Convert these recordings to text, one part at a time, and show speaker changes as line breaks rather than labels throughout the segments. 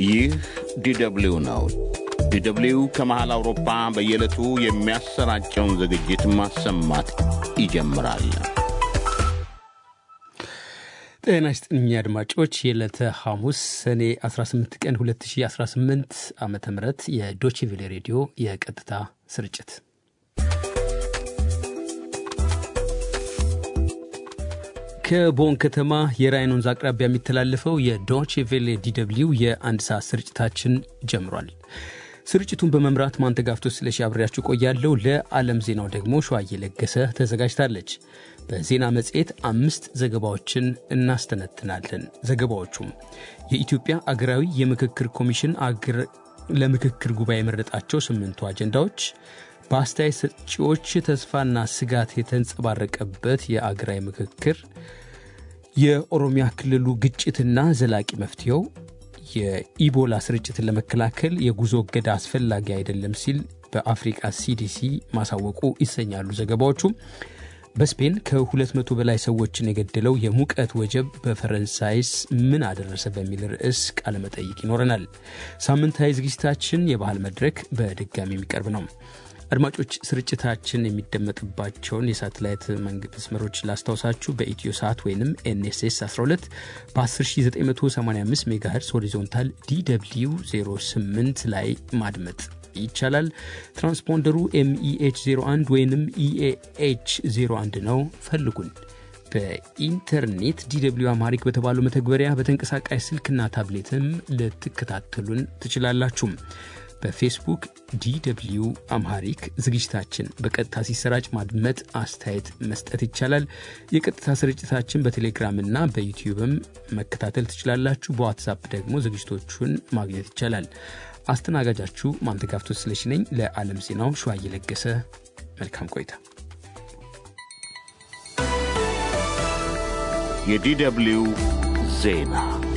ይህ ዲደብሊው ነው። ዲደብሊው ከመሃል አውሮፓ በየዕለቱ የሚያሰራጨውን ዝግጅት ማሰማት ይጀምራል።
ጤና ይስጥልኝ አድማጮች፣ የዕለተ ሐሙስ ሰኔ 18 ቀን 2018 ዓ ም የዶችቬሌ ሬዲዮ የቀጥታ ስርጭት ከቦን ከተማ የራይን ወንዝ አቅራቢያ የሚተላለፈው የዶችቬሌ ዲደብሊው የአንድ ሰዓት ስርጭታችን ጀምሯል። ስርጭቱን በመምራት ማንተጋፍቶ ስለሺ አብሬያችሁ ቆያለሁ። ለዓለም ዜናው ደግሞ ሸዋዬ ለገሰ ተዘጋጅታለች። በዜና መጽሔት አምስት ዘገባዎችን እናስተነትናለን። ዘገባዎቹም የኢትዮጵያ አገራዊ የምክክር ኮሚሽን ለምክክር ጉባኤ የመረጣቸው ስምንቱ አጀንዳዎች፣ በአስተያየት ሰጪዎች ተስፋና ስጋት የተንጸባረቀበት የአገራዊ ምክክር፣ የኦሮሚያ ክልሉ ግጭትና ዘላቂ መፍትሄው የኢቦላ ስርጭትን ለመከላከል የጉዞ እገዳ አስፈላጊ አይደለም ሲል በአፍሪቃ ሲዲሲ ማሳወቁ ይሰኛሉ ዘገባዎቹ። በስፔን ከ200 በላይ ሰዎችን የገደለው የሙቀት ወጀብ በፈረንሳይስ ምን አደረሰ በሚል ርዕስ ቃለመጠይቅ ይኖረናል። ሳምንታዊ ዝግጅታችን የባህል መድረክ በድጋሚ የሚቀርብ ነው። አድማጮች ስርጭታችን የሚደመጥባቸውን የሳተላይት መስመሮች ላስታውሳችሁ። በኢትዮ ሰዓት ወይም ኤንኤስኤስ 12 በ10985 ሜጋሄርስ ሆሪዞንታል ዲw 08 ላይ ማድመጥ ይቻላል። ትራንስፖንደሩ ኤምኢኤች 01 ወይም ኢኤኤች 01 ነው። ፈልጉን። በኢንተርኔት ዲw አማሪክ በተባለው መተግበሪያ በተንቀሳቃሽ ስልክና ታብሌትም ልትከታተሉን ትችላላችሁም። በፌስቡክ ዲw አምሃሪክ ዝግጅታችን በቀጥታ ሲሰራጭ ማድመጥ፣ አስተያየት መስጠት ይቻላል። የቀጥታ ስርጭታችን በቴሌግራምና በዩቲዩብም መከታተል ትችላላችሁ። በዋትሳፕ ደግሞ ዝግጅቶቹን ማግኘት ይቻላል። አስተናጋጃችሁ ማንተጋፍቶ ስለሺ ነኝ። ለዓለም ዜናው ሸዋ እየለገሰ መልካም ቆይታ።
የዲደብሊው ዜና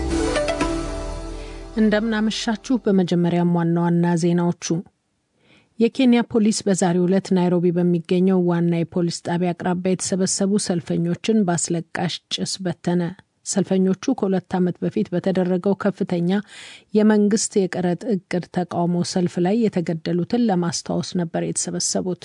እንደምናመሻችሁ። በመጀመሪያም ዋና ዋና ዜናዎቹ የኬንያ ፖሊስ በዛሬው ዕለት ናይሮቢ በሚገኘው ዋና የፖሊስ ጣቢያ አቅራቢያ የተሰበሰቡ ሰልፈኞችን በአስለቃሽ ጭስ በተነ። ሰልፈኞቹ ከሁለት ዓመት በፊት በተደረገው ከፍተኛ የመንግስት የቀረጥ እቅድ ተቃውሞ ሰልፍ ላይ የተገደሉትን ለማስታወስ ነበር የተሰበሰቡት።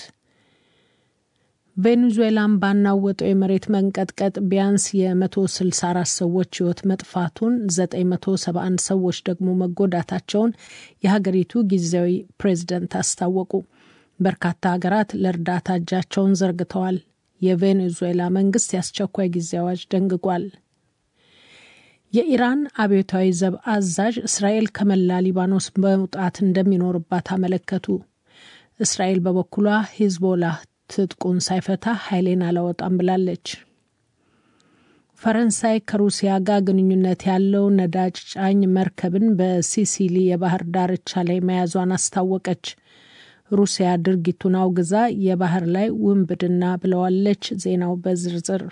ቬኔዙዌላን ባናወጠው የመሬት መንቀጥቀጥ ቢያንስ የ164 ሰዎች ሕይወት መጥፋቱን 971 ሰዎች ደግሞ መጎዳታቸውን የሀገሪቱ ጊዜያዊ ፕሬዝደንት አስታወቁ። በርካታ ሀገራት ለእርዳታ እጃቸውን ዘርግተዋል። የቬኔዙዌላ መንግስት የአስቸኳይ ጊዜ አዋጅ ደንግጓል። የኢራን አብዮታዊ ዘብ አዛዥ እስራኤል ከመላ ሊባኖስ መውጣት እንደሚኖርባት አመለከቱ። እስራኤል በበኩሏ ሂዝቦላ ትጥቁን ሳይፈታ ኃይሌን አላወጣም ብላለች። ፈረንሳይ ከሩሲያ ጋር ግንኙነት ያለው ነዳጅ ጫኝ መርከብን በሲሲሊ የባህር ዳርቻ ላይ መያዟን አስታወቀች። ሩሲያ ድርጊቱን አውግዛ የባህር ላይ ውንብድና ብለዋለች። ዜናው በዝርዝር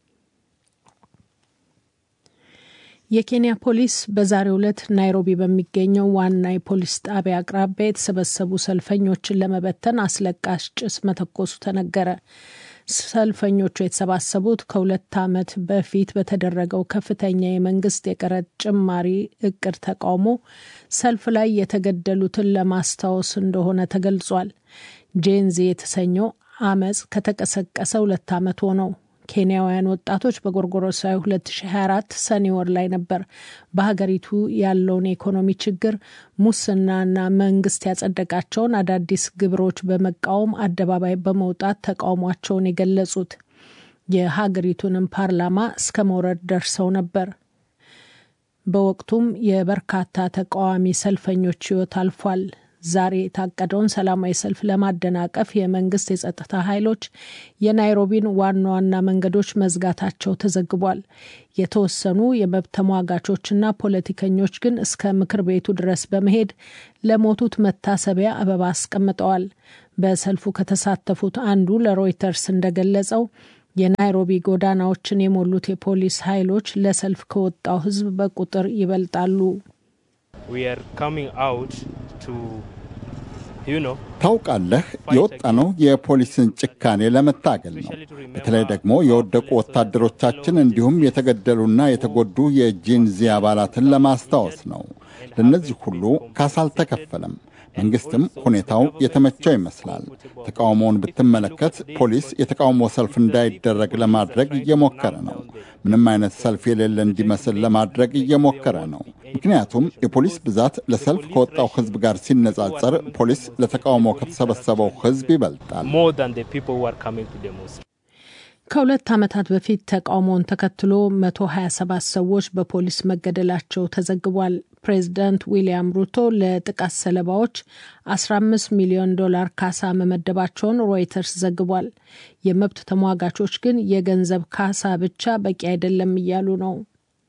የኬንያ ፖሊስ በዛሬው ዕለት ናይሮቢ በሚገኘው ዋና የፖሊስ ጣቢያ አቅራቢያ የተሰበሰቡ ሰልፈኞችን ለመበተን አስለቃሽ ጭስ መተኮሱ ተነገረ። ሰልፈኞቹ የተሰባሰቡት ከሁለት ዓመት በፊት በተደረገው ከፍተኛ የመንግስት የቀረጥ ጭማሪ እቅድ ተቃውሞ ሰልፍ ላይ የተገደሉትን ለማስታወስ እንደሆነ ተገልጿል። ጄንዚ የተሰኘው አመፅ ከተቀሰቀሰ ሁለት ዓመት ሆነው። ኬንያውያን ወጣቶች በጎርጎሮሳዊ 2024 ሰኔ ወር ላይ ነበር በሀገሪቱ ያለውን የኢኮኖሚ ችግር፣ ሙስናና መንግስት ያጸደቃቸውን አዳዲስ ግብሮች በመቃወም አደባባይ በመውጣት ተቃውሟቸውን የገለጹት። የሀገሪቱንም ፓርላማ እስከ መውረድ ደርሰው ነበር። በወቅቱም የበርካታ ተቃዋሚ ሰልፈኞች ሕይወት አልፏል። ዛሬ የታቀደውን ሰላማዊ ሰልፍ ለማደናቀፍ የመንግስት የጸጥታ ኃይሎች የናይሮቢን ዋና ዋና መንገዶች መዝጋታቸው ተዘግቧል። የተወሰኑ የመብት ተሟጋቾችና ፖለቲከኞች ግን እስከ ምክር ቤቱ ድረስ በመሄድ ለሞቱት መታሰቢያ አበባ አስቀምጠዋል። በሰልፉ ከተሳተፉት አንዱ ለሮይተርስ እንደገለጸው የናይሮቢ ጎዳናዎችን የሞሉት የፖሊስ ኃይሎች ለሰልፍ ከወጣው ሕዝብ በቁጥር ይበልጣሉ።
ታውቃለህ፣ የወጣነው የፖሊስን ጭካኔ ለመታገል ነው። በተለይ ደግሞ የወደቁ ወታደሮቻችን እንዲሁም የተገደሉና የተጎዱ የጂንዚ አባላትን ለማስታወስ ነው። ለእነዚህ ሁሉ ካሳ አልተከፈለም። መንግስትም ሁኔታው የተመቸው ይመስላል። ተቃውሞውን ብትመለከት ፖሊስ የተቃውሞ ሰልፍ እንዳይደረግ ለማድረግ እየሞከረ ነው። ምንም አይነት ሰልፍ የሌለ እንዲመስል ለማድረግ እየሞከረ ነው። ምክንያቱም የፖሊስ ብዛት ለሰልፍ ከወጣው ሕዝብ ጋር ሲነጻጸር ፖሊስ ለተቃውሞ ከተሰበሰበው ሕዝብ ይበልጣል።
ከሁለት ዓመታት በፊት ተቃውሞውን ተከትሎ 127 ሰዎች በፖሊስ መገደላቸው ተዘግቧል። ፕሬዚዳንት ዊልያም ሩቶ ለጥቃት ሰለባዎች 15 ሚሊዮን ዶላር ካሳ መመደባቸውን ሮይተርስ ዘግቧል። የመብት ተሟጋቾች ግን የገንዘብ ካሳ ብቻ በቂ አይደለም እያሉ ነው።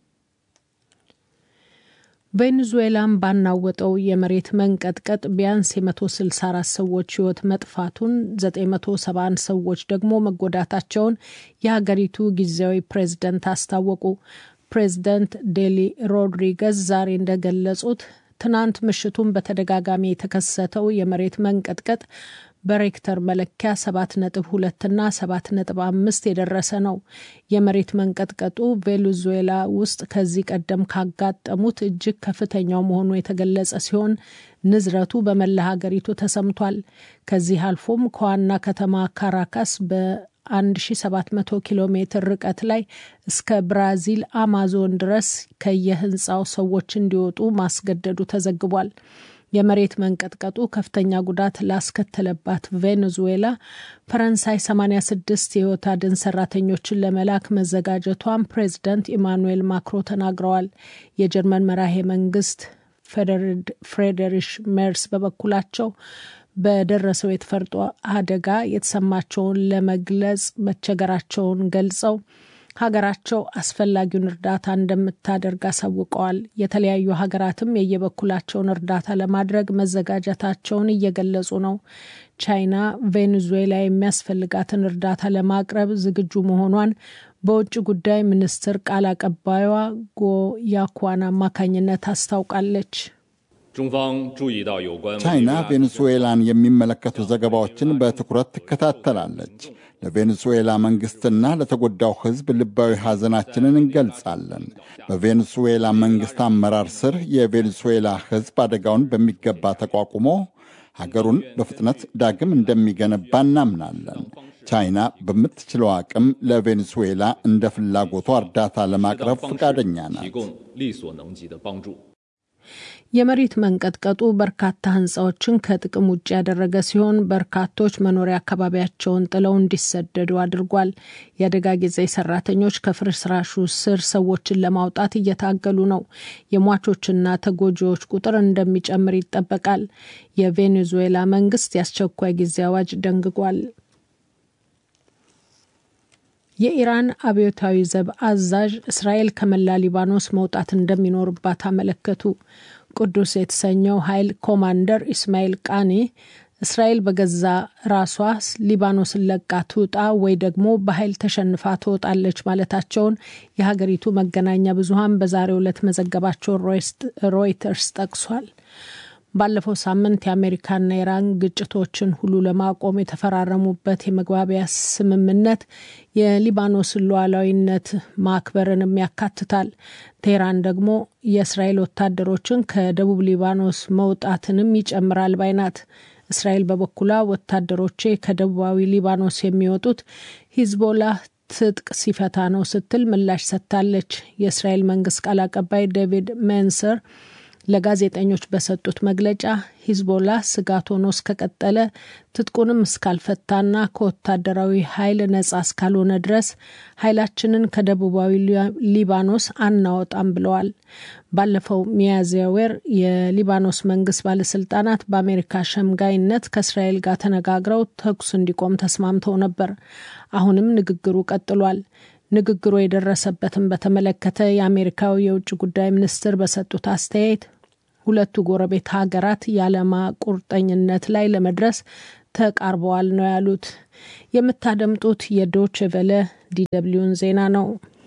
ቬኔዙዌላን ባናወጠው የመሬት መንቀጥቀጥ ቢያንስ የ164 ሰዎች ሕይወት መጥፋቱን 971 ሰዎች ደግሞ መጎዳታቸውን የሀገሪቱ ጊዜያዊ ፕሬዝደንት አስታወቁ። ፕሬዝደንት ዴሊ ሮድሪገዝ ዛሬ እንደገለጹት ትናንት ምሽቱን በተደጋጋሚ የተከሰተው የመሬት መንቀጥቀጥ በሬክተር መለኪያ ሰባት ነጥብ ሁለትና ሰባት ነጥብ አምስት የደረሰ ነው። የመሬት መንቀጥቀጡ ቬኔዙዌላ ውስጥ ከዚህ ቀደም ካጋጠሙት እጅግ ከፍተኛው መሆኑ የተገለጸ ሲሆን ንዝረቱ በመላ ሀገሪቱ ተሰምቷል። ከዚህ አልፎም ከዋና ከተማ ካራካስ በ1700 ኪሎ ሜትር ርቀት ላይ እስከ ብራዚል አማዞን ድረስ ከየህንፃው ሰዎች እንዲወጡ ማስገደዱ ተዘግቧል። የመሬት መንቀጥቀጡ ከፍተኛ ጉዳት ላስከተለባት ቬኔዙዌላ ፈረንሳይ 86 የህይወት አድን ሰራተኞችን ለመላክ መዘጋጀቷን ፕሬዚዳንት ኢማኑኤል ማክሮ ተናግረዋል። የጀርመን መራሄ መንግስት ፍሬደሪሽ ሜርስ በበኩላቸው በደረሰው የተፈጥሮ አደጋ የተሰማቸውን ለመግለጽ መቸገራቸውን ገልጸው ሀገራቸው አስፈላጊውን እርዳታ እንደምታደርግ አሳውቀዋል። የተለያዩ ሀገራትም የየበኩላቸውን እርዳታ ለማድረግ መዘጋጀታቸውን እየገለጹ ነው። ቻይና ቬኔዙዌላ የሚያስፈልጋትን እርዳታ ለማቅረብ ዝግጁ መሆኗን በውጭ ጉዳይ ሚኒስትር ቃል አቀባዩዋ ጎ ያኳን አማካኝነት አስታውቃለች።
ቻይና ቬኔዙዌላን የሚመለከቱ ዘገባዎችን በትኩረት ትከታተላለች። ለቬኔዙዌላ መንግስትና ለተጎዳው ሕዝብ ልባዊ ሐዘናችንን እንገልጻለን። በቬኔዙዌላ መንግስት አመራር ስር የቬኔዙዌላ ሕዝብ አደጋውን በሚገባ ተቋቁሞ ሀገሩን በፍጥነት ዳግም እንደሚገነባ እናምናለን። ቻይና በምትችለው አቅም ለቬኔዙዌላ እንደ ፍላጎቷ እርዳታ ለማቅረብ ፈቃደኛ ናት።
የመሬት መንቀጥቀጡ በርካታ ህንፃዎችን ከጥቅም ውጭ ያደረገ ሲሆን በርካቶች መኖሪያ አካባቢያቸውን ጥለው እንዲሰደዱ አድርጓል። የአደጋ ጊዜ ሰራተኞች ከፍርስራሹ ስር ሰዎችን ለማውጣት እየታገሉ ነው። የሟቾችና ተጎጂዎች ቁጥር እንደሚጨምር ይጠበቃል። የቬኔዙዌላ መንግስት የአስቸኳይ ጊዜ አዋጅ ደንግጓል። የኢራን አብዮታዊ ዘብ አዛዥ እስራኤል ከመላ ሊባኖስ መውጣት እንደሚኖርባት አመለከቱ። ቅዱስ የተሰኘው ኃይል ኮማንደር ኢስማኤል ቃኔ እስራኤል በገዛ ራሷ ሊባኖስን ለቃ ትውጣ ወይ ደግሞ በኃይል ተሸንፋ ትወጣለች ማለታቸውን የሀገሪቱ መገናኛ ብዙኃን በዛሬው ዕለት መዘገባቸውን ሮይተርስ ጠቅሷል። ባለፈው ሳምንት የአሜሪካና ኢራን ግጭቶችን ሁሉ ለማቆም የተፈራረሙበት የመግባቢያ ስምምነት የሊባኖስን ሉዓላዊነት ማክበርንም ያካትታል። ቴህራን ደግሞ የእስራኤል ወታደሮችን ከደቡብ ሊባኖስ መውጣትንም ይጨምራል ባይ ናት። እስራኤል በበኩሏ ወታደሮቼ ከደቡባዊ ሊባኖስ የሚወጡት ሂዝቦላህ ትጥቅ ሲፈታ ነው ስትል ምላሽ ሰጥታለች። የእስራኤል መንግስት ቃል አቀባይ ዴቪድ ሜንሰር ለጋዜጠኞች በሰጡት መግለጫ ሂዝቦላ ስጋት ሆኖ እስከቀጠለ ትጥቁንም እስካልፈታና ከወታደራዊ ኃይል ነጻ እስካልሆነ ድረስ ኃይላችንን ከደቡባዊ ሊባኖስ አናወጣም ብለዋል። ባለፈው ሚያዝያ ወር የሊባኖስ መንግስት ባለስልጣናት በአሜሪካ ሸምጋይነት ከእስራኤል ጋር ተነጋግረው ተኩስ እንዲቆም ተስማምተው ነበር። አሁንም ንግግሩ ቀጥሏል። ንግግሩ የደረሰበትን በተመለከተ የአሜሪካው የውጭ ጉዳይ ሚኒስትር በሰጡት አስተያየት ሁለቱ ጎረቤት ሀገራት የዓላማ ቁርጠኝነት ላይ ለመድረስ ተቃርበዋል ነው ያሉት። የምታደምጡት የዶች ቨለ ዲደብሊውን ዜና ነው።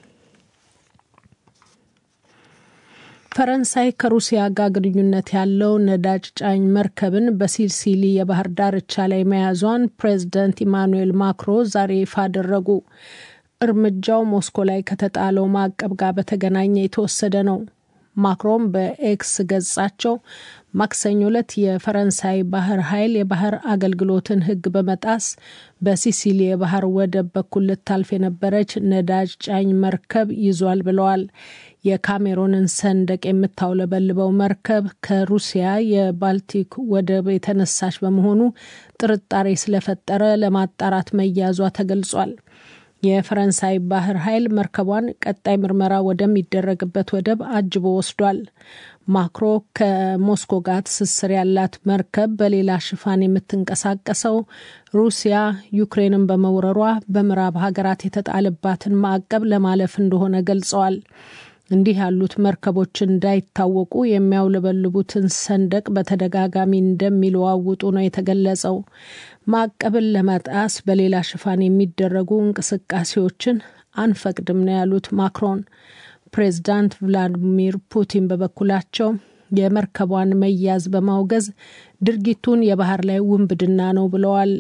ፈረንሳይ ከሩሲያ ጋር ግንኙነት ያለው ነዳጅ ጫኝ መርከብን በሲሲሊ የባህር ዳርቻ ላይ መያዟን ፕሬዚደንት ኢማኑኤል ማክሮ ዛሬ ይፋ አደረጉ። እርምጃው ሞስኮ ላይ ከተጣለው ማዕቀብ ጋር በተገናኘ የተወሰደ ነው። ማክሮን በኤክስ ገጻቸው ማክሰኞ ዕለት የፈረንሳይ ባህር ኃይል የባህር አገልግሎትን ሕግ በመጣስ በሲሲሊ የባህር ወደብ በኩል ልታልፍ የነበረች ነዳጅ ጫኝ መርከብ ይዟል ብለዋል። የካሜሮንን ሰንደቅ የምታውለበልበው መርከብ ከሩሲያ የባልቲክ ወደብ የተነሳች በመሆኑ ጥርጣሬ ስለፈጠረ ለማጣራት መያዟ ተገልጿል። የፈረንሳይ ባህር ኃይል መርከቧን ቀጣይ ምርመራ ወደሚደረግበት ወደብ አጅቦ ወስዷል። ማክሮ ከሞስኮ ጋር ትስስር ያላት መርከብ በሌላ ሽፋን የምትንቀሳቀሰው ሩሲያ ዩክሬንን በመውረሯ በምዕራብ ሀገራት የተጣለባትን ማዕቀብ ለማለፍ እንደሆነ ገልጸዋል። እንዲህ ያሉት መርከቦች እንዳይታወቁ የሚያውለበልቡትን ሰንደቅ በተደጋጋሚ እንደሚለዋውጡ ነው የተገለጸው። ማዕቀብን ለመጣስ በሌላ ሽፋን የሚደረጉ እንቅስቃሴዎችን አንፈቅድም ነው ያሉት ማክሮን። ፕሬዚዳንት ቭላዲሚር ፑቲን በበኩላቸው የመርከቧን መያዝ በማውገዝ ድርጊቱን የባህር ላይ ውንብድና ነው ብለዋል።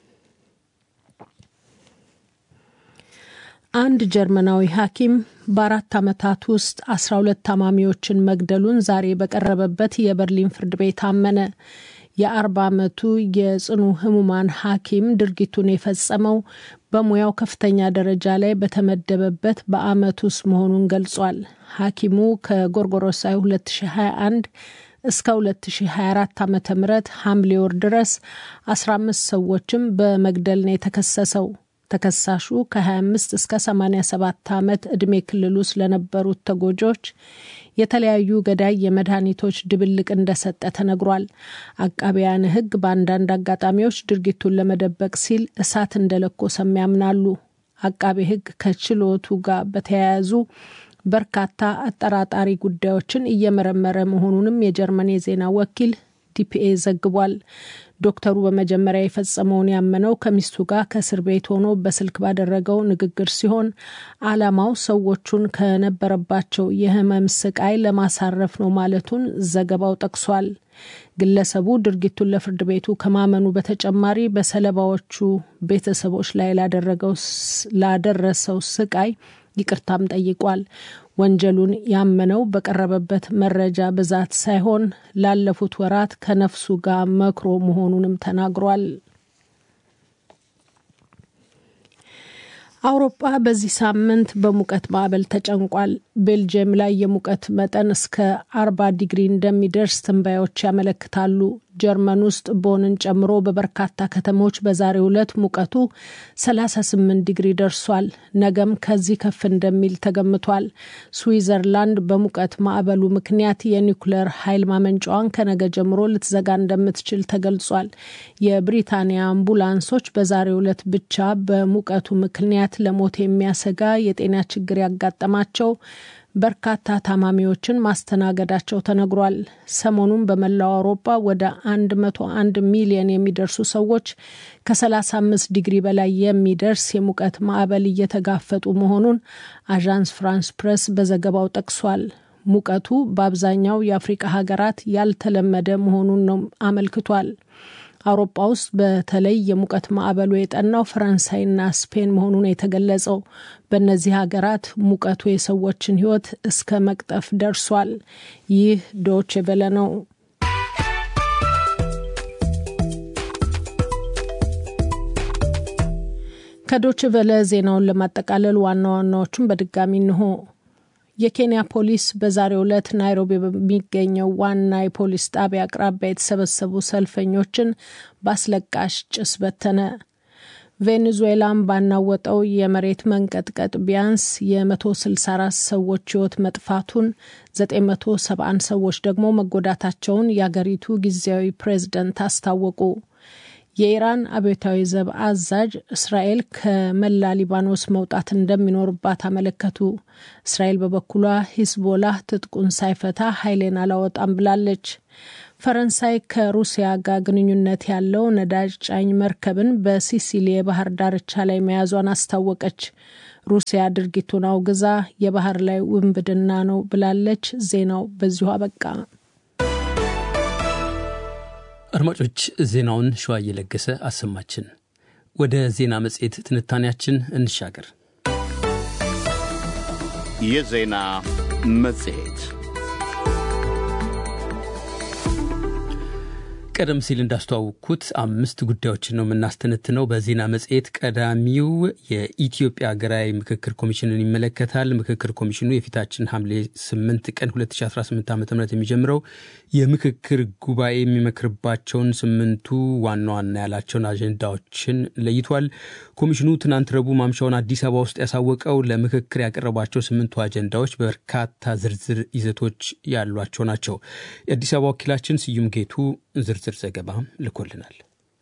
አንድ ጀርመናዊ ሐኪም በአራት ዓመታት ውስጥ አስራ ሁለት ታማሚዎችን መግደሉን ዛሬ በቀረበበት የበርሊን ፍርድ ቤት አመነ። የአርባ ዓመቱ የጽኑ ህሙማን ሐኪም ድርጊቱን የፈጸመው በሙያው ከፍተኛ ደረጃ ላይ በተመደበበት በአመት ውስጥ መሆኑን ገልጿል። ሐኪሙ ከጎርጎሮሳዊ 2021 እስከ 2024 ዓ ም ሐምሌ ወር ድረስ 15 ሰዎችም በመግደል ነው የተከሰሰው። ተከሳሹ ከ25 እስከ 87 ዓመት ዕድሜ ክልል ውስጥ ለነበሩት ተጎጆች የተለያዩ ገዳይ የመድኃኒቶች ድብልቅ እንደሰጠ ተነግሯል። አቃቢያን ሕግ በአንዳንድ አጋጣሚዎች ድርጊቱን ለመደበቅ ሲል እሳት እንደለኮሰም ያምናሉ። አቃቤ ሕግ ከችሎቱ ጋር በተያያዙ በርካታ አጠራጣሪ ጉዳዮችን እየመረመረ መሆኑንም የጀርመን የዜና ወኪል ዲፒኤ ዘግቧል። ዶክተሩ በመጀመሪያ የፈጸመውን ያመነው ከሚስቱ ጋር ከእስር ቤት ሆኖ በስልክ ባደረገው ንግግር ሲሆን ዓላማው ሰዎቹን ከነበረባቸው የህመም ስቃይ ለማሳረፍ ነው ማለቱን ዘገባው ጠቅሷል። ግለሰቡ ድርጊቱን ለፍርድ ቤቱ ከማመኑ በተጨማሪ በሰለባዎቹ ቤተሰቦች ላይ ላደረሰው ስቃይ ይቅርታም ጠይቋል። ወንጀሉን ያመነው በቀረበበት መረጃ ብዛት ሳይሆን ላለፉት ወራት ከነፍሱ ጋር መክሮ መሆኑንም ተናግሯል። አውሮፓ በዚህ ሳምንት በሙቀት ማዕበል ተጨንቋል። ቤልጅየም ላይ የሙቀት መጠን እስከ አርባ ዲግሪ እንደሚደርስ ትንባዮች ያመለክታሉ። ጀርመን ውስጥ ቦንን ጨምሮ በበርካታ ከተሞች በዛሬው ዕለት ሙቀቱ 38 ዲግሪ ደርሷል። ነገም ከዚህ ከፍ እንደሚል ተገምቷል። ስዊዘርላንድ በሙቀት ማዕበሉ ምክንያት የኒውክሌር ኃይል ማመንጫዋን ከነገ ጀምሮ ልትዘጋ እንደምትችል ተገልጿል። የብሪታንያ አምቡላንሶች በዛሬው ዕለት ብቻ በሙቀቱ ምክንያት ለሞት የሚያሰጋ የጤና ችግር ያጋጠማቸው በርካታ ታማሚዎችን ማስተናገዳቸው ተነግሯል። ሰሞኑን በመላው አውሮፓ ወደ 101 ሚሊዮን የሚደርሱ ሰዎች ከ35 ዲግሪ በላይ የሚደርስ የሙቀት ማዕበል እየተጋፈጡ መሆኑን አዣንስ ፍራንስ ፕሬስ በዘገባው ጠቅሷል። ሙቀቱ በአብዛኛው የአፍሪቃ ሀገራት ያልተለመደ መሆኑን ነው አመልክቷል። አውሮፓ ውስጥ በተለይ የሙቀት ማዕበሉ የጠናው ፈረንሳይና ስፔን መሆኑን የተገለጸው በእነዚህ ሀገራት ሙቀቱ የሰዎችን ሕይወት እስከ መቅጠፍ ደርሷል። ይህ ዶች ቬለ ነው። ከዶች ቬለ ዜናውን ለማጠቃለል ዋና ዋናዎቹን በድጋሚ እንሆ። የኬንያ ፖሊስ በዛሬው ዕለት ናይሮቢ በሚገኘው ዋና የፖሊስ ጣቢያ አቅራቢያ የተሰበሰቡ ሰልፈኞችን በአስለቃሽ ጭስ በተነ። ቬኔዙዌላን ባናወጠው የመሬት መንቀጥቀጥ ቢያንስ የ164 ሰዎች ሕይወት መጥፋቱን 971 ሰዎች ደግሞ መጎዳታቸውን የአገሪቱ ጊዜያዊ ፕሬዝደንት አስታወቁ። የኢራን አብዮታዊ ዘብ አዛዥ እስራኤል ከመላ ሊባኖስ መውጣት እንደሚኖርባት አመለከቱ። እስራኤል በበኩሏ ሂዝቦላህ ትጥቁን ሳይፈታ ኃይሌን አላወጣም ብላለች። ፈረንሳይ ከሩሲያ ጋር ግንኙነት ያለው ነዳጅ ጫኝ መርከብን በሲሲሊ የባህር ዳርቻ ላይ መያዟን አስታወቀች። ሩሲያ ድርጊቱን አውግዛ የባህር ላይ ውንብድና ነው ብላለች። ዜናው በዚሁ አበቃ።
አድማጮች ዜናውን ሸዋ እየለገሰ አሰማችን። ወደ ዜና መጽሔት ትንታኔያችን እንሻገር።
የዜና መጽሔት
ቀደም ሲል እንዳስተዋወቅኩት አምስት ጉዳዮችን ነው የምናስተነትነው በዜና መጽሔት። ቀዳሚው የኢትዮጵያ ሀገራዊ ምክክር ኮሚሽንን ይመለከታል። ምክክር ኮሚሽኑ የፊታችን ሐምሌ 8 ቀን 2018 ዓ ም የሚጀምረው የምክክር ጉባኤ የሚመክርባቸውን ስምንቱ ዋና ዋና ያላቸውን አጀንዳዎችን ለይቷል። ኮሚሽኑ ትናንት ረቡዕ ማምሻውን አዲስ አበባ ውስጥ ያሳወቀው ለምክክር ያቀረባቸው ስምንቱ አጀንዳዎች በርካታ ዝርዝር ይዘቶች ያሏቸው ናቸው። የአዲስ አበባ ወኪላችን ስዩም ጌቱ ዝርዝር ዘገባ ልኮልናል።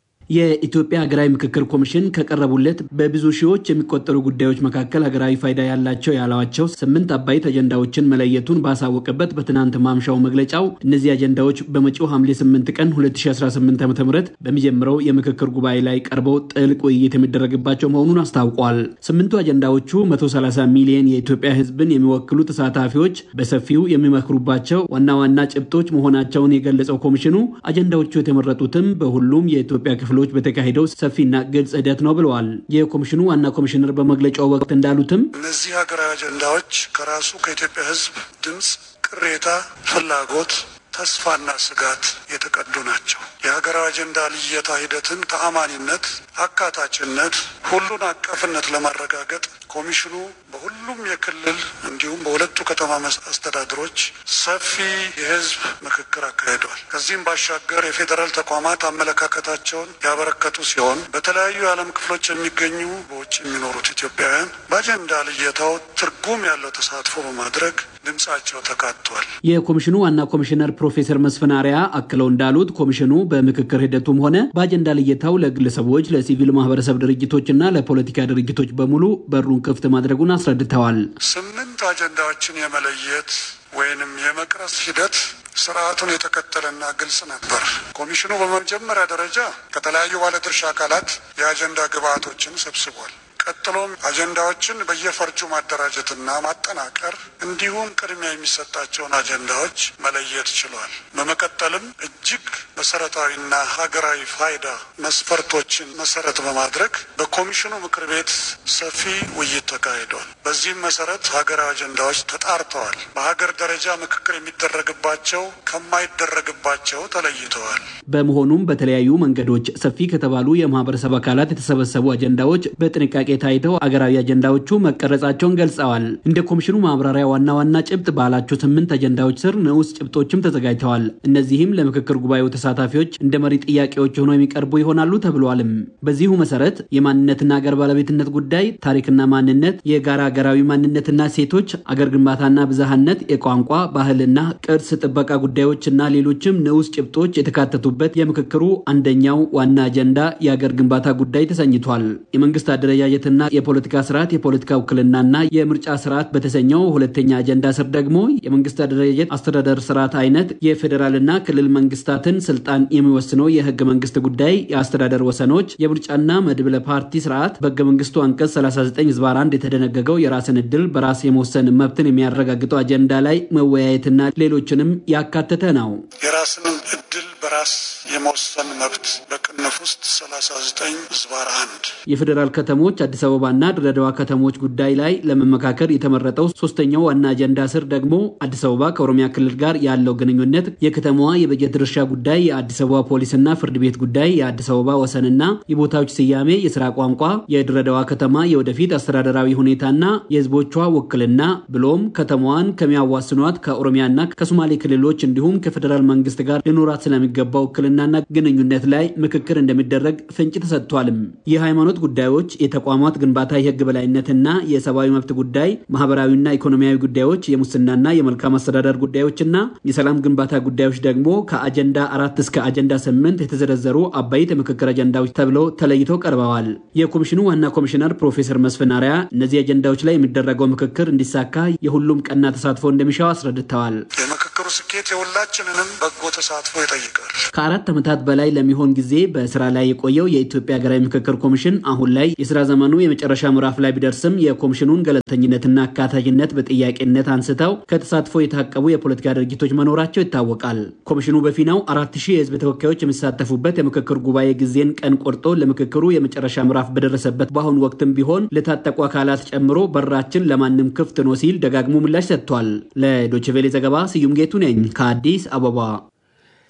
የኢትዮጵያ ሀገራዊ ምክክር ኮሚሽን ከቀረቡለት በብዙ ሺዎች የሚቆጠሩ ጉዳዮች መካከል ሀገራዊ ፋይዳ ያላቸው ያሏቸው ስምንት አበይት አጀንዳዎችን መለየቱን ባሳወቀበት በትናንት ማምሻው መግለጫው እነዚህ አጀንዳዎች በመጪው ሐምሌ 8 ቀን 2018 ዓ ም በሚጀምረው የምክክር ጉባኤ ላይ ቀርበው ጥልቅ ውይይት የሚደረግባቸው መሆኑን አስታውቋል። ስምንቱ አጀንዳዎቹ 130 ሚሊዮን የኢትዮጵያ ሕዝብን የሚወክሉ ተሳታፊዎች በሰፊው የሚመክሩባቸው ዋና ዋና ጭብጦች መሆናቸውን የገለጸው ኮሚሽኑ አጀንዳዎቹ የተመረጡትም በሁሉም የኢትዮጵያ ክፍሎች በተካሄደው ሰፊና ግልጽ ሂደት ነው ብለዋል። የኮሚሽኑ ዋና ኮሚሽነር በመግለጫው ወቅት እንዳሉትም
እነዚህ ሀገራዊ አጀንዳዎች ከራሱ ከኢትዮጵያ ሕዝብ ድምፅ፣ ቅሬታ፣ ፍላጎት ተስፋና ስጋት የተቀዱ ናቸው። የሀገራዊ አጀንዳ ልየታ ሂደትን ተአማኒነት፣ አካታችነት፣ ሁሉን አቀፍነት ለማረጋገጥ ኮሚሽኑ በሁሉም የክልል እንዲሁም በሁለቱ ከተማ አስተዳደሮች ሰፊ የህዝብ ምክክር አካሂዷል። ከዚህም ባሻገር የፌዴራል ተቋማት አመለካከታቸውን ያበረከቱ ሲሆን በተለያዩ የዓለም ክፍሎች የሚገኙ በውጭ የሚኖሩት ኢትዮጵያውያን በአጀንዳ ልየታው ትርጉም ያለው ተሳትፎ በማድረግ ድምጻቸው ተካቷል።
የኮሚሽኑ ዋና ኮሚሽነር ፕሮፌሰር መስፍን አርአያ አክለው እንዳሉት ኮሚሽኑ በምክክር ሂደቱም ሆነ በአጀንዳ ልየታው ለግለሰቦች፣ ለሲቪል ማህበረሰብ ድርጅቶችና ለፖለቲካ ድርጅቶች በሙሉ በሩን ክፍት ማድረጉን አስረድተዋል።
ስምንት አጀንዳዎችን የመለየት ወይንም የመቅረጽ ሂደት ስርዓቱን የተከተለና ግልጽ ነበር። ኮሚሽኑ በመጀመሪያ ደረጃ ከተለያዩ ባለድርሻ አካላት የአጀንዳ ግብዓቶችን ሰብስቧል። ቀጥሎም አጀንዳዎችን በየፈርጁ ማደራጀትና ማጠናቀር እንዲሁም ቅድሚያ የሚሰጣቸውን አጀንዳዎች መለየት ችሏል። በመቀጠልም እጅግ መሰረታዊና ሀገራዊ ፋይዳ መስፈርቶችን መሰረት በማድረግ በኮሚሽኑ ምክር ቤት ሰፊ ውይይት ተካሂዷል። በዚህም መሰረት ሀገራዊ አጀንዳዎች ተጣርተዋል። በሀገር ደረጃ ምክክር የሚደረግባቸው ከማይደረግባቸው ተለይተዋል።
በመሆኑም በተለያዩ መንገዶች ሰፊ ከተባሉ የማህበረሰብ አካላት የተሰበሰቡ አጀንዳዎች በጥንቃቄ ታይተው አገራዊ አጀንዳዎቹ መቀረጻቸውን ገልጸዋል። እንደ ኮሚሽኑ ማብራሪያ ዋና ዋና ጭብጥ ባላቸው ስምንት አጀንዳዎች ስር ንዑስ ጭብጦችም ተዘጋጅተዋል። እነዚህም ለምክክር ጉባኤው ተሳታፊዎች እንደ መሪ ጥያቄዎች ሆነው የሚቀርቡ ይሆናሉ ተብሏልም። በዚሁ መሰረት የማንነትና አገር ባለቤትነት ጉዳይ፣ ታሪክና ማንነት፣ የጋራ ሀገራዊ ማንነትና ሴቶች፣ አገር ግንባታና ብዝሃነት፣ የቋንቋ ባህልና ቅርስ ጥበቃ ጉዳዮችና ሌሎችም ንዑስ ጭብጦች የተካተቱበት የምክክሩ አንደኛው ዋና አጀንዳ የአገር ግንባታ ጉዳይ ተሰኝቷል። የመንግስት አደረጃጀትና የፖለቲካ ስርዓት የፖለቲካ ውክልናና የምርጫ ስርዓት በተሰኘው ሁለተኛ አጀንዳ ስር ደግሞ የመንግስት አደረጃጀት አስተዳደር ስርዓት አይነት፣ የፌዴራልና ክልል መንግስታትን ስልጣን የሚወስነው የህገ መንግስት ጉዳይ፣ የአስተዳደር ወሰኖች፣ የምርጫና መድብለ ፓርቲ ስርዓት፣ በህገ መንግስቱ አንቀጽ 39 ዝባር 1 የተደነገገው የራስን እድል በራስ የመወሰን መብትን የሚያረጋግጠው አጀንዳ ላይ መወያየትና ሌሎችንም ያካተተ ነው።
የራስን እድል በራስ የመወሰን መብት በቅንፍ ውስጥ 39 ዝባር 1
የፌዴራል ከተሞች አዲስ አበባና ድሬዳዋ ከተሞች ጉዳይ ላይ ለመመካከር የተመረጠው ሶስተኛው ዋና አጀንዳ ስር ደግሞ አዲስ አበባ ከኦሮሚያ ክልል ጋር ያለው ግንኙነት፣ የከተማዋ የበጀት ድርሻ ጉዳይ፣ የአዲስ አበባ ፖሊስና ፍርድ ቤት ጉዳይ፣ የአዲስ አበባ ወሰንና የቦታዎች ስያሜ፣ የስራ ቋንቋ፣ የድሬዳዋ ከተማ የወደፊት አስተዳደራዊ ሁኔታና የህዝቦቿ ውክልና ብሎም ከተማዋን ከሚያዋስኗት ከኦሮሚያና ከሶማሌ ክልሎች እንዲሁም ከፌዴራል መንግስት ጋር ሊኖራት ስለሚገባ ውክልናና ግንኙነት ላይ ምክክር እንደሚደረግ ፍንጭ ተሰጥቷልም። የሃይማኖት ጉዳዮች፣ የተቋማት ግንባታ፣ የህግ በላይነትና የሰብአዊ መብት ጉዳይ፣ ማህበራዊና ኢኮኖሚያዊ ጉዳዮች፣ የሙስናና የመልካም አስተዳደር ጉዳዮችና የሰላም ግንባታ ጉዳዮች ደግሞ ከአጀንዳ አራት እስከ አጀንዳ ስምንት የተዘረዘሩ አበይት የምክክር አጀንዳዎች ተብለው ተለይተው ቀርበዋል። የኮሚሽኑ ዋና ኮሚሽነር ፕሮፌሰር መስፍን አርአያ እነዚህ አጀንዳዎች ላይ የሚደረገው ምክክር እንዲሳካ የሁሉም ቀና ተሳትፎ እንደሚሻው አስረድተዋል።
የምክክሩ ስኬት የሁላችንንም በጎ ተሳትፎ ይጠይቃል።
ከአራት ዓመታት በላይ ለሚሆን ጊዜ በስራ ላይ የቆየው የኢትዮጵያ ሀገራዊ ምክክር ኮሚሽን አሁን ላይ የስራ ዘመኑ የመጨረሻ ምዕራፍ ላይ ቢደርስም የኮሚሽኑን ገለልተኝነትና አካታችነት በጥያቄነት አንስተው ከተሳትፎ የታቀቡ የፖለቲካ ድርጅቶች መኖራቸው ይታወቃል። ኮሚሽኑ በፊናው አራት ሺህ የህዝብ ተወካዮች የሚሳተፉበት የምክክር ጉባኤ ጊዜን ቀን ቆርጦ ለምክክሩ የመጨረሻ ምዕራፍ በደረሰበት በአሁኑ ወቅትም ቢሆን ለታጠቁ አካላት ጨምሮ በራችን ለማንም ክፍት ነው ሲል ደጋግሞ ምላሽ ሰጥቷል። ለዶችቬሌ ዘገባ ስዩም ጌቱ ነኝ ከአዲስ አበባ።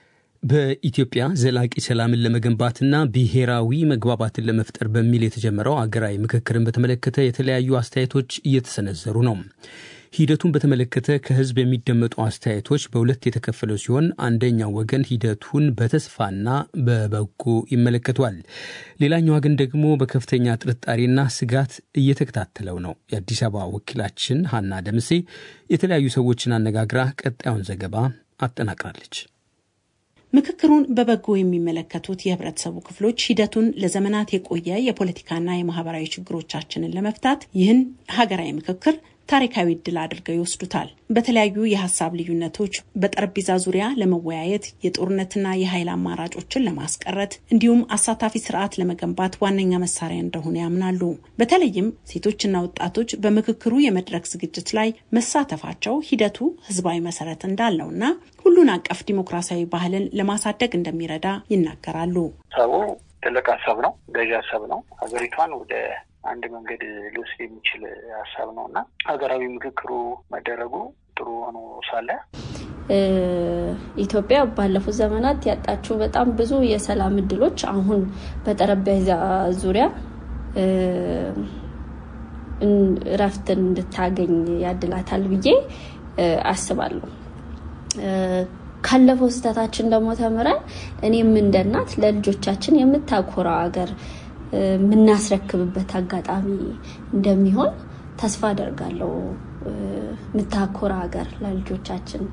በኢትዮጵያ ዘላቂ ሰላምን ለመገንባትና ብሔራዊ መግባባትን ለመፍጠር በሚል የተጀመረው አገራዊ ምክክርን በተመለከተ የተለያዩ አስተያየቶች እየተሰነዘሩ ነው። ሂደቱን በተመለከተ ከህዝብ የሚደመጡ አስተያየቶች በሁለት የተከፈለው ሲሆን አንደኛው ወገን ሂደቱን በተስፋና በበጎ ይመለከቷል። ሌላኛው ወገን ደግሞ በከፍተኛ ጥርጣሬና ስጋት እየተከታተለው ነው። የአዲስ አበባ ወኪላችን ሀና ደምሴ የተለያዩ ሰዎችን አነጋግራ ቀጣዩን ዘገባ አጠናቅራለች።
ምክክሩን በበጎ የሚመለከቱት የህብረተሰቡ ክፍሎች ሂደቱን ለዘመናት የቆየ የፖለቲካና የማህበራዊ ችግሮቻችንን ለመፍታት ይህን ሀገራዊ ምክክር ታሪካዊ እድል አድርገው ይወስዱታል። በተለያዩ የሀሳብ ልዩነቶች በጠረጴዛ ዙሪያ ለመወያየት የጦርነትና የኃይል አማራጮችን ለማስቀረት እንዲሁም አሳታፊ ስርዓት ለመገንባት ዋነኛ መሳሪያ እንደሆነ ያምናሉ። በተለይም ሴቶችና ወጣቶች በምክክሩ የመድረክ ዝግጅት ላይ መሳተፋቸው ሂደቱ ህዝባዊ መሰረት እንዳለውና ሁሉን አቀፍ ዲሞክራሲያዊ ባህልን ለማሳደግ እንደሚረዳ ይናገራሉ።
ሰቡ ትልቅ ሀሳብ ነው፣ ገዢ ሀሳብ ነው። ሀገሪቷን ወደ አንድ መንገድ ሊወስድ የሚችል ሀሳብ ነው እና ሀገራዊ ምክክሩ መደረጉ ጥሩ ሆኖ ሳለ
ኢትዮጵያ ባለፉት ዘመናት ያጣችው በጣም ብዙ የሰላም እድሎች አሁን በጠረጴዛ ዙሪያ እረፍትን እንድታገኝ ያድላታል ብዬ አስባለሁ። ካለፈው ስህተታችን ደግሞ ተምረን እኔም እንደ እናት ለልጆቻችን የምታኮራ ሀገር የምናስረክብበት አጋጣሚ እንደሚሆን ተስፋ አደርጋለሁ። የምታኮራ ሀገር ለልጆቻችን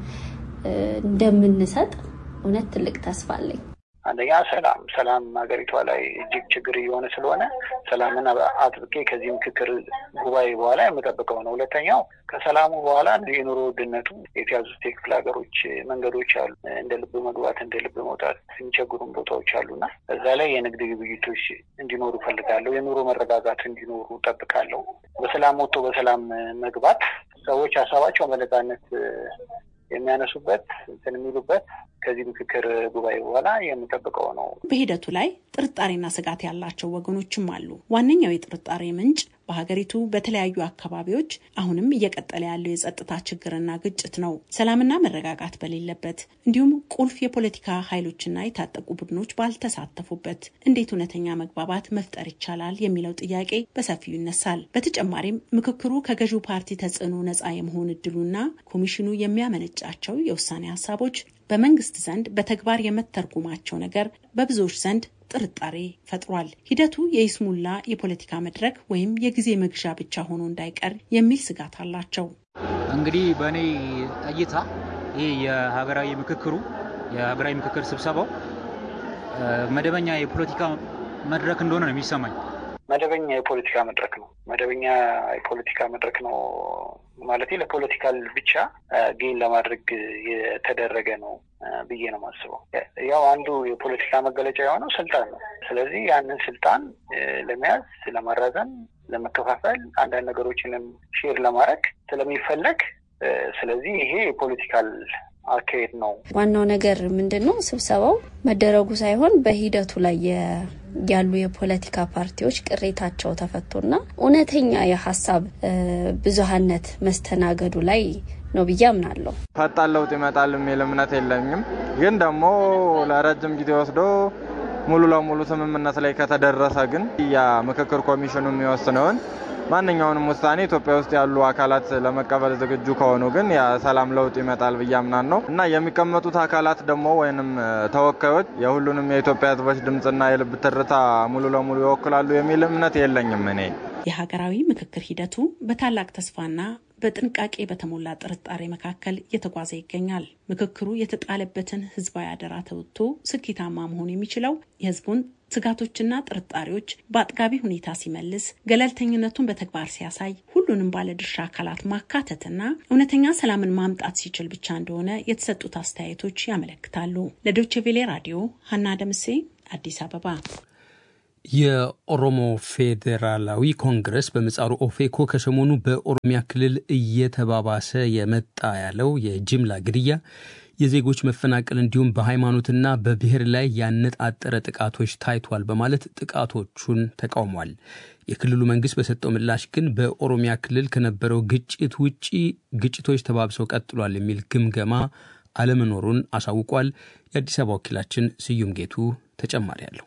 እንደምንሰጥ እውነት ትልቅ ተስፋ አለኝ።
አንደኛ ሰላም ሰላም ሀገሪቷ ላይ እጅግ ችግር እየሆነ ስለሆነ ሰላምን አጥብቄ ከዚህ ምክክር ጉባኤ በኋላ የምጠብቀው ነው። ሁለተኛው ከሰላሙ በኋላ የኑሮ ውድነቱ የተያዙት የክፍለ ሀገሮች መንገዶች አሉ። እንደ ልብ መግባት እንደ ልብ መውጣት የሚቸግሩን ቦታዎች አሉና እዛ ላይ የንግድ ግብይቶች እንዲኖሩ እፈልጋለሁ። የኑሮ መረጋጋት እንዲኖሩ እጠብቃለሁ። በሰላም ወጥቶ በሰላም መግባት ሰዎች ሀሳባቸው በነፃነት የሚያነሱበት እንትን የሚሉበት ከዚህ ምክክር ጉባኤ በኋላ የምጠብቀው ነው።
በሂደቱ ላይ ጥርጣሬና ስጋት ያላቸው ወገኖችም አሉ። ዋነኛው የጥርጣሬ ምንጭ በሀገሪቱ በተለያዩ አካባቢዎች አሁንም እየቀጠለ ያለው የጸጥታ ችግርና ግጭት ነው። ሰላምና መረጋጋት በሌለበት እንዲሁም ቁልፍ የፖለቲካ ኃይሎችና የታጠቁ ቡድኖች ባልተሳተፉበት እንዴት እውነተኛ መግባባት መፍጠር ይቻላል የሚለው ጥያቄ በሰፊው ይነሳል። በተጨማሪም ምክክሩ ከገዢው ፓርቲ ተጽዕኖ ነፃ የመሆን እድሉና ኮሚሽኑ የሚያመነጫቸው የውሳኔ ሀሳቦች በመንግስት ዘንድ በተግባር የመተርጉማቸው ነገር በብዙዎች ዘንድ ጥርጣሬ ፈጥሯል። ሂደቱ የይስሙላ የፖለቲካ መድረክ ወይም የጊዜ መግዣ ብቻ ሆኖ እንዳይቀር የሚል ስጋት አላቸው።
እንግዲህ በእኔ እይታ ይህ የሀገራዊ ምክክሩ የሀገራዊ ምክክር ስብሰባው መደበኛ የፖለቲካ መድረክ እንደሆነ ነው የሚሰማኝ።
መደበኛ የፖለቲካ መድረክ ነው። መደበኛ የፖለቲካ መድረክ ነው ማለት ለፖለቲካል ብቻ ጌን ለማድረግ የተደረገ ነው ብዬ ነው የማስበው። ያው አንዱ የፖለቲካ መገለጫ የሆነው ስልጣን ነው። ስለዚህ ያንን ስልጣን ለመያዝ፣ ለማራዘም፣ ለመከፋፈል አንዳንድ ነገሮችንም ሼር ለማድረግ ስለሚፈለግ ስለዚህ ይሄ የፖለቲካል አካሄድ ነው።
ዋናው ነገር ምንድን ነው? ስብሰባው መደረጉ ሳይሆን በሂደቱ ላይ ያሉ የፖለቲካ ፓርቲዎች ቅሬታቸው ተፈቶና እውነተኛ የሀሳብ ብዙሀነት መስተናገዱ ላይ ነው ብዬ አምናለሁ።
ፈጣን ለውጥ ይመጣል የሚል እምነት የለኝም። ግን ደግሞ ለረጅም ጊዜ ወስዶ ሙሉ ለሙሉ ስምምነት ላይ ከተደረሰ ግን ያ ምክክር ኮሚሽኑ የሚወስነውን ማንኛውንም ውሳኔ ኢትዮጵያ ውስጥ ያሉ አካላት ለመቀበል ዝግጁ ከሆኑ ግን የሰላም ለውጥ ይመጣል ብዬ አምናለሁ እና የሚቀመጡት አካላት ደግሞ ወይንም ተወካዮች የሁሉንም የኢትዮጵያ ሕዝቦች ድምፅና የልብ ትርታ ሙሉ ለሙሉ ይወክላሉ የሚል እምነት የለኝም እኔ።
የሀገራዊ ምክክር ሂደቱ በታላቅ ተስፋና በጥንቃቄ በተሞላ ጥርጣሬ መካከል እየተጓዘ ይገኛል። ምክክሩ የተጣለበትን ህዝባዊ አደራ ተወጥቶ ስኬታማ መሆን የሚችለው የህዝቡን ስጋቶችና ጥርጣሬዎች በአጥጋቢ ሁኔታ ሲመልስ፣ ገለልተኝነቱን በተግባር ሲያሳይ፣ ሁሉንም ባለድርሻ አካላት ማካተትና እውነተኛ ሰላምን ማምጣት ሲችል ብቻ እንደሆነ የተሰጡት አስተያየቶች ያመለክታሉ። ለዶይቼ ቬሌ ራዲዮ ሀና ደምሴ አዲስ አበባ።
የኦሮሞ ፌዴራላዊ ኮንግረስ በምጻሩ ኦፌኮ ከሰሞኑ በኦሮሚያ ክልል እየተባባሰ የመጣ ያለው የጅምላ ግድያ፣ የዜጎች መፈናቀል እንዲሁም በሃይማኖትና በብሔር ላይ ያነጣጠረ ጥቃቶች ታይቷል በማለት ጥቃቶቹን ተቃውሟል። የክልሉ መንግስት በሰጠው ምላሽ ግን በኦሮሚያ ክልል ከነበረው ግጭት ውጪ ግጭቶች ተባብሰው ቀጥሏል የሚል ግምገማ አለመኖሩን አሳውቋል። የአዲስ አበባ ወኪላችን ስዩም ጌቱ ተጨማሪ አለው።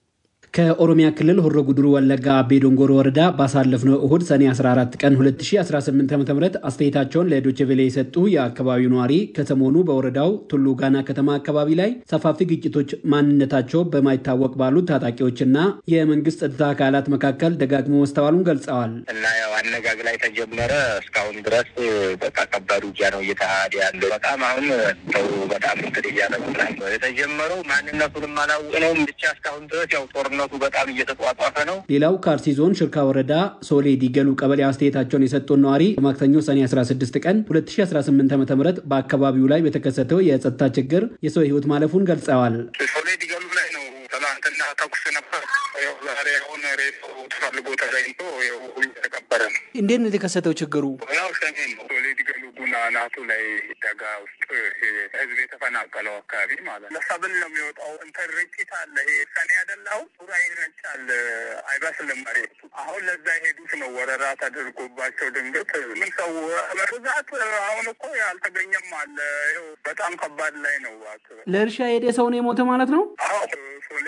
ከኦሮሚያ ክልል ሆሮ ጉድሩ ወለጋ አቤ ዶንጎሮ ወረዳ ባሳለፍነው እሁድ ሰኔ 14 ቀን 2018 ዓ ም አስተያየታቸውን ለዶቼ ቬለ የሰጡ የአካባቢው ነዋሪ ከሰሞኑ በወረዳው ቱሉ ጋና ከተማ አካባቢ ላይ ሰፋፊ ግጭቶች ማንነታቸው በማይታወቅ ባሉት ታጣቂዎችና የመንግስት ጸጥታ አካላት መካከል ደጋግሞ መስተዋሉን ገልጸዋል።
እና ያው አነጋግ ላይ ተጀመረ እስካሁን ድረስ በቃ ከባድ ውጊያ ነው እየተካሄደ ያለው። በጣም አሁን ሰው በጣም እንትን እያለ ነው የተጀመረው። ማንነቱንም አላወቅነውም ብቻ እስካሁን ድረስ ያው ጦርነቱ በጣም እየተጧጧፈ ነው።
ሌላው ከአርሲ ዞን ሽርካ ወረዳ ሶሌ ዲገሉ ቀበሌ አስተያየታቸውን የሰጡን ነዋሪ ማክሰኞ ሰኔ 16 ቀን 2018 ዓ ም በአካባቢው ላይ በተከሰተው የጸጥታ ችግር የሰው ህይወት ማለፉን ገልጸዋል።
ሶሌ ዲገሉ ላይ ነው ትናንትና ተኩስ ነበር። ያው ዛሬ አሁን ሬቶ ተፈልጎ ተገኝቶ የተቀበረ ነው።
እንዴት ነው የተከሰተው ችግሩ?
ያው ሸኔ ነው። ሶሌ ዲገሉ ጉና ናቱ ላይ ደጋ ውስጥ ህዝብ የተፈናቀለው አካባቢ ማለት ነው። ለሰብል ነው የሚወጣው። እንትን ርጭት አለ። ይሄ ሰኔ አይደላው ሱራ ይረጫል። አይበስልም መሬቱ። አሁን ለዛ የሄዱት ነው ወረራ ተደርጎባቸው ድንገት ምን ሰው በብዛት አሁን እኮ ያልተገኘም አለ። ይኸው በጣም ከባድ ላይ ነው።
ለእርሻ የሄደ ሰው ነው የሞተ ማለት ነው።
አዎ ሶሌ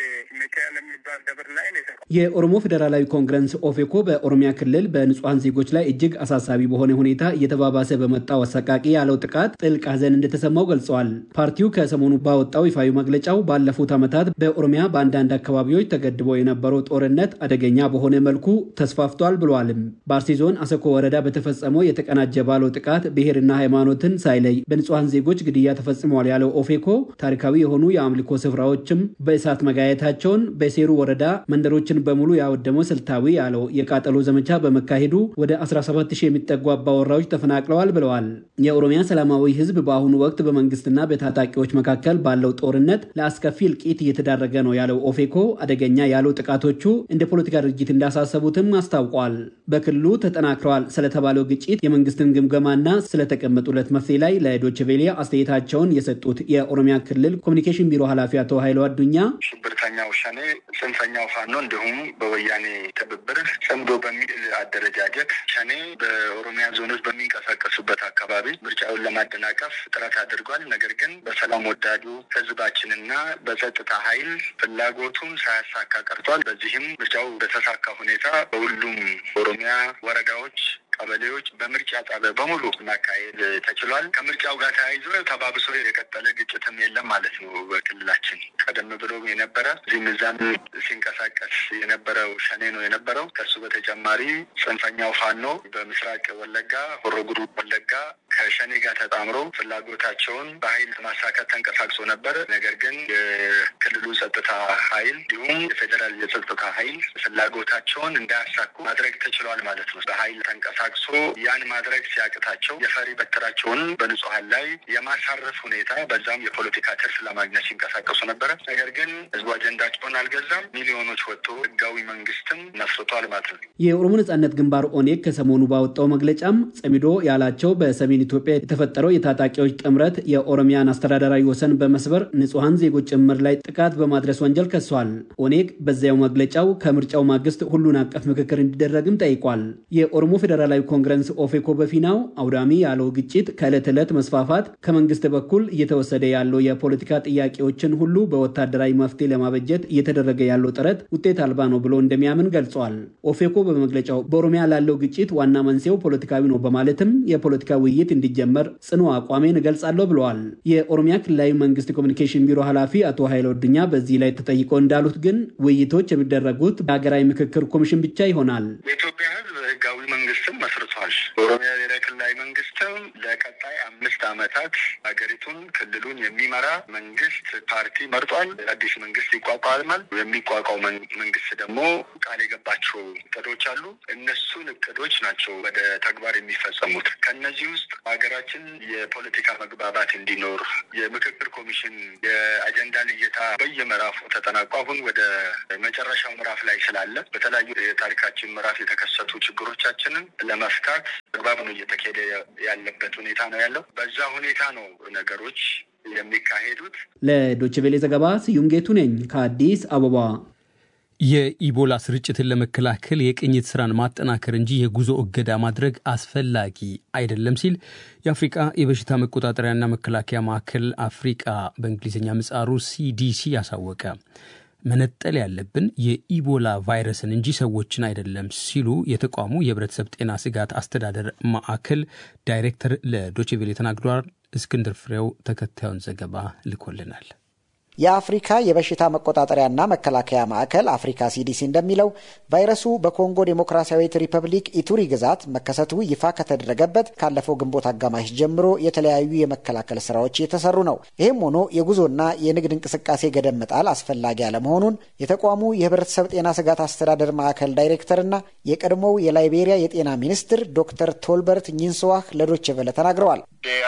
ሚካኤል የሚባል ደብር ላይ ነው።
የኦሮሞ ፌዴራላዊ ኮንግረስ ኦፌኮ በኦሮሚያ ክልል በንጹሐን ዜጎች ላይ እጅግ አሳሳቢ በሆነ ሁኔታ እየተባባሰ በመጣው አሰቃቂ ያለው ጥቃት ጥልቅ ሐዘን እንደተሰማው ገልጸዋል። ፓርቲው ከሰሞኑ ባወጣው ይፋዊ መግለጫው ባለፉት ዓመታት በኦሮሚያ በአንዳንድ አካባቢዎች ተገድቦ የነበረው ጦርነት አደገኛ በሆነ መልኩ ተስፋፍቷል ብሏልም። በአርሲ ዞን አሰኮ ወረዳ በተፈጸመው የተቀናጀ ባለው ጥቃት ብሔርና ሃይማኖትን ሳይለይ በንጹሐን ዜጎች ግድያ ተፈጽመዋል ያለው ኦፌኮ ታሪካዊ የሆኑ የአምልኮ ስፍራዎችም በእሳት መጋየታቸውን በሴሩ ወረዳ መንደሮችን በሙሉ ያወደመው ስልታዊ ያለው የቃጠሎ ዘመቻ በመካሄዱ ወደ 17 ሺህ የሚጠጉ አባወራዎች ተፈናቅለዋል ብለዋል። የኦሮሚያ ሰላማዊ ሕዝብ በአሁኑ ወቅት በመንግስትና በታጣቂዎች መካከል ባለው ጦርነት ለአስከፊ እልቂት እየተዳረገ ነው ያለው ኦፌኮ አደገኛ ያለው ጥቃቶቹ እንደ ፖለቲካ ድርጅት እንዳሳሰቡትም አስታውቋል። በክልሉ ተጠናክረዋል ስለተባለው ግጭት የመንግስትን ግምገማና ስለተቀመጡለት መፍትሄ ላይ ለዶይቼ ቬለ አስተያየታቸውን የሰጡት የኦሮሚያ ክልል ኮሚኒኬሽን ቢሮ ኃላፊ አቶ ኃይሉ አዱኛ
ሽብርተኛው ሸኔ ጽንፈኛው ፋኖ እንዲሁም በወያኔ ትብብር ጽምዶ በሚል አደረጃጀት ሸኔ በኦሮሚያ ዞኖች በሚንቀሳቀሱበት አካባቢ ምርጫውን ለማደናቀፍ ጥረት አድርጓል። ነገር ግን በሰላም ወዳዱ ህዝባችንና በጸጥታ ኃይል ፍላጎቱን ሳያሳካ ቀርቷል። በዚህም ምርጫው በተሳካ ሁኔታ በሁሉም ኦሮሚያ ወረዳዎች ቀበሌዎች በምርጫ ጣቢያ በሙሉ ማካሄድ ተችሏል። ከምርጫው ጋር ተያይዞ ተባብሶ የቀጠለ ግጭትም የለም ማለት ነው። በክልላችን ቀደም ብሎ የነበረ እዚህም እዛም ሲንቀሳቀስ የነበረው ሸኔ ነው የነበረው። ከሱ በተጨማሪ ጽንፈኛው ፋኖ በምስራቅ ወለጋ ሆሮ ጉዱሩ ወለጋ ከሸኔ ጋር ተጣምሮ ፍላጎታቸውን በኃይል ማሳካት ተንቀሳቅሶ ነበር። ነገር ግን የክልሉ ጸጥታ ኃይል እንዲሁም የፌዴራል የጸጥታ ኃይል ፍላጎታቸውን እንዳያሳኩ ማድረግ ተችሏል ማለት ነው። በኃይል ተንቀሳቅሶ ያን ማድረግ ሲያቅታቸው የፈሪ በትራቸውን በንጹሀን ላይ የማሳረፍ ሁኔታ በዛም የፖለቲካ ትርፍ ለማግኘት ሲንቀሳቀሱ ነበረ። ነገር ግን ህዝቡ አጀንዳቸውን አልገዛም። ሚሊዮኖች ወጥቶ ህጋዊ መንግስትም መስርቷል ማለት ነው።
የኦሮሞ ነጻነት ግንባር ኦኔግ ከሰሞኑ ባወጣው መግለጫም ጸሚዶ ያላቸው በሰሜን ኢትዮጵያ የተፈጠረው የታጣቂዎች ጥምረት የኦሮሚያን አስተዳደራዊ ወሰን በመስበር ንጹሐን ዜጎች ጭምር ላይ ጥቃት በማድረስ ወንጀል ከሷል። ኦኔግ በዚያው መግለጫው ከምርጫው ማግስት ሁሉን አቀፍ ምክክር እንዲደረግም ጠይቋል። የኦሮሞ ፌዴራላዊ ኮንግረስ ኦፌኮ በፊናው አውዳሚ ያለው ግጭት ከዕለት ዕለት መስፋፋት ከመንግስት በኩል እየተወሰደ ያለው የፖለቲካ ጥያቄዎችን ሁሉ በወታደራዊ መፍትሄ ለማበጀት እየተደረገ ያለው ጥረት ውጤት አልባ ነው ብሎ እንደሚያምን ገልጿል። ኦፌኮ በመግለጫው በኦሮሚያ ላለው ግጭት ዋና መንስኤው ፖለቲካዊ ነው በማለትም የፖለቲካ ውይይት እንዲጀመር ጽኑ አቋሜን እገልጻለሁ ብለዋል። የኦሮሚያ ክልላዊ መንግስት ኮሚኒኬሽን ቢሮ ኃላፊ አቶ ኃይለ ወድኛ በዚህ ላይ ተጠይቆ እንዳሉት ግን ውይይቶች የሚደረጉት በሀገራዊ ምክክር ኮሚሽን ብቻ ይሆናል።
የኢትዮጵያ ህዝብ ህጋዊ መንግስትም መስርቷል። በኦሮሚያ ብሔራዊ ክልላዊ መንግስትም ለቀጣይ አምስት ዓመታት ሀገሪቱን ክልሉን የሚመራ መንግስት ፓርቲ መርጧል። አዲስ መንግስት ይቋቋማል። የሚቋቋው መንግስት ደግሞ ቃል የገባቸው እቅዶች አሉ። እነሱን እቅዶች ናቸው ወደ ተግባር የሚፈጸሙት። ከነዚህ ውስጥ ሀገራችን የፖለቲካ መግባባት እንዲኖር የምክክር ኮሚሽን የአጀንዳ ልየታ በየምዕራፉ ተጠናቋ አሁን ወደ መጨረሻው ምዕራፍ ላይ ስላለ በተለያዩ የታሪካችን ምዕራፍ የተከሰቱ ችግሮቻችንን ለመፍታት አግባብ ነው እየተካሄደ ያለበት ሁኔታ ነው ያለው። በዛ ሁኔታ ነው ነገሮች የሚካሄዱት።
ለዶችቬሌ ዘገባ ስዩም ጌቱ ነኝ ከአዲስ አበባ።
የኢቦላ ስርጭትን ለመከላከል የቅኝት ስራን ማጠናከር እንጂ የጉዞ እገዳ ማድረግ አስፈላጊ አይደለም ሲል የአፍሪቃ የበሽታ መቆጣጠሪያና መከላከያ ማዕከል አፍሪቃ በእንግሊዝኛ ምጻሩ ሲዲሲ ያሳወቀ። መነጠል ያለብን የኢቦላ ቫይረስን እንጂ ሰዎችን አይደለም ሲሉ የተቋሙ የህብረተሰብ ጤና ስጋት አስተዳደር ማዕከል ዳይሬክተር ለዶችቬሌ ተናግሯል። እስክንድር ፍሬው ተከታዩን ዘገባ ልኮልናል።
የአፍሪካ የበሽታ መቆጣጠሪያና መከላከያ ማዕከል አፍሪካ ሲዲሲ እንደሚለው ቫይረሱ በኮንጎ ዴሞክራሲያዊት ሪፐብሊክ ኢቱሪ ግዛት መከሰቱ ይፋ ከተደረገበት ካለፈው ግንቦት አጋማሽ ጀምሮ የተለያዩ የመከላከል ስራዎች እየተሰሩ ነው። ይህም ሆኖ የጉዞና የንግድ እንቅስቃሴ ገደብ መጣል አስፈላጊ አለመሆኑን የተቋሙ የህብረተሰብ ጤና ስጋት አስተዳደር ማዕከል ዳይሬክተርና የቀድሞው የላይቤሪያ የጤና ሚኒስትር ዶክተር ቶልበርት ኝንስዋህ ለዶቼ ቬለ ተናግረዋል።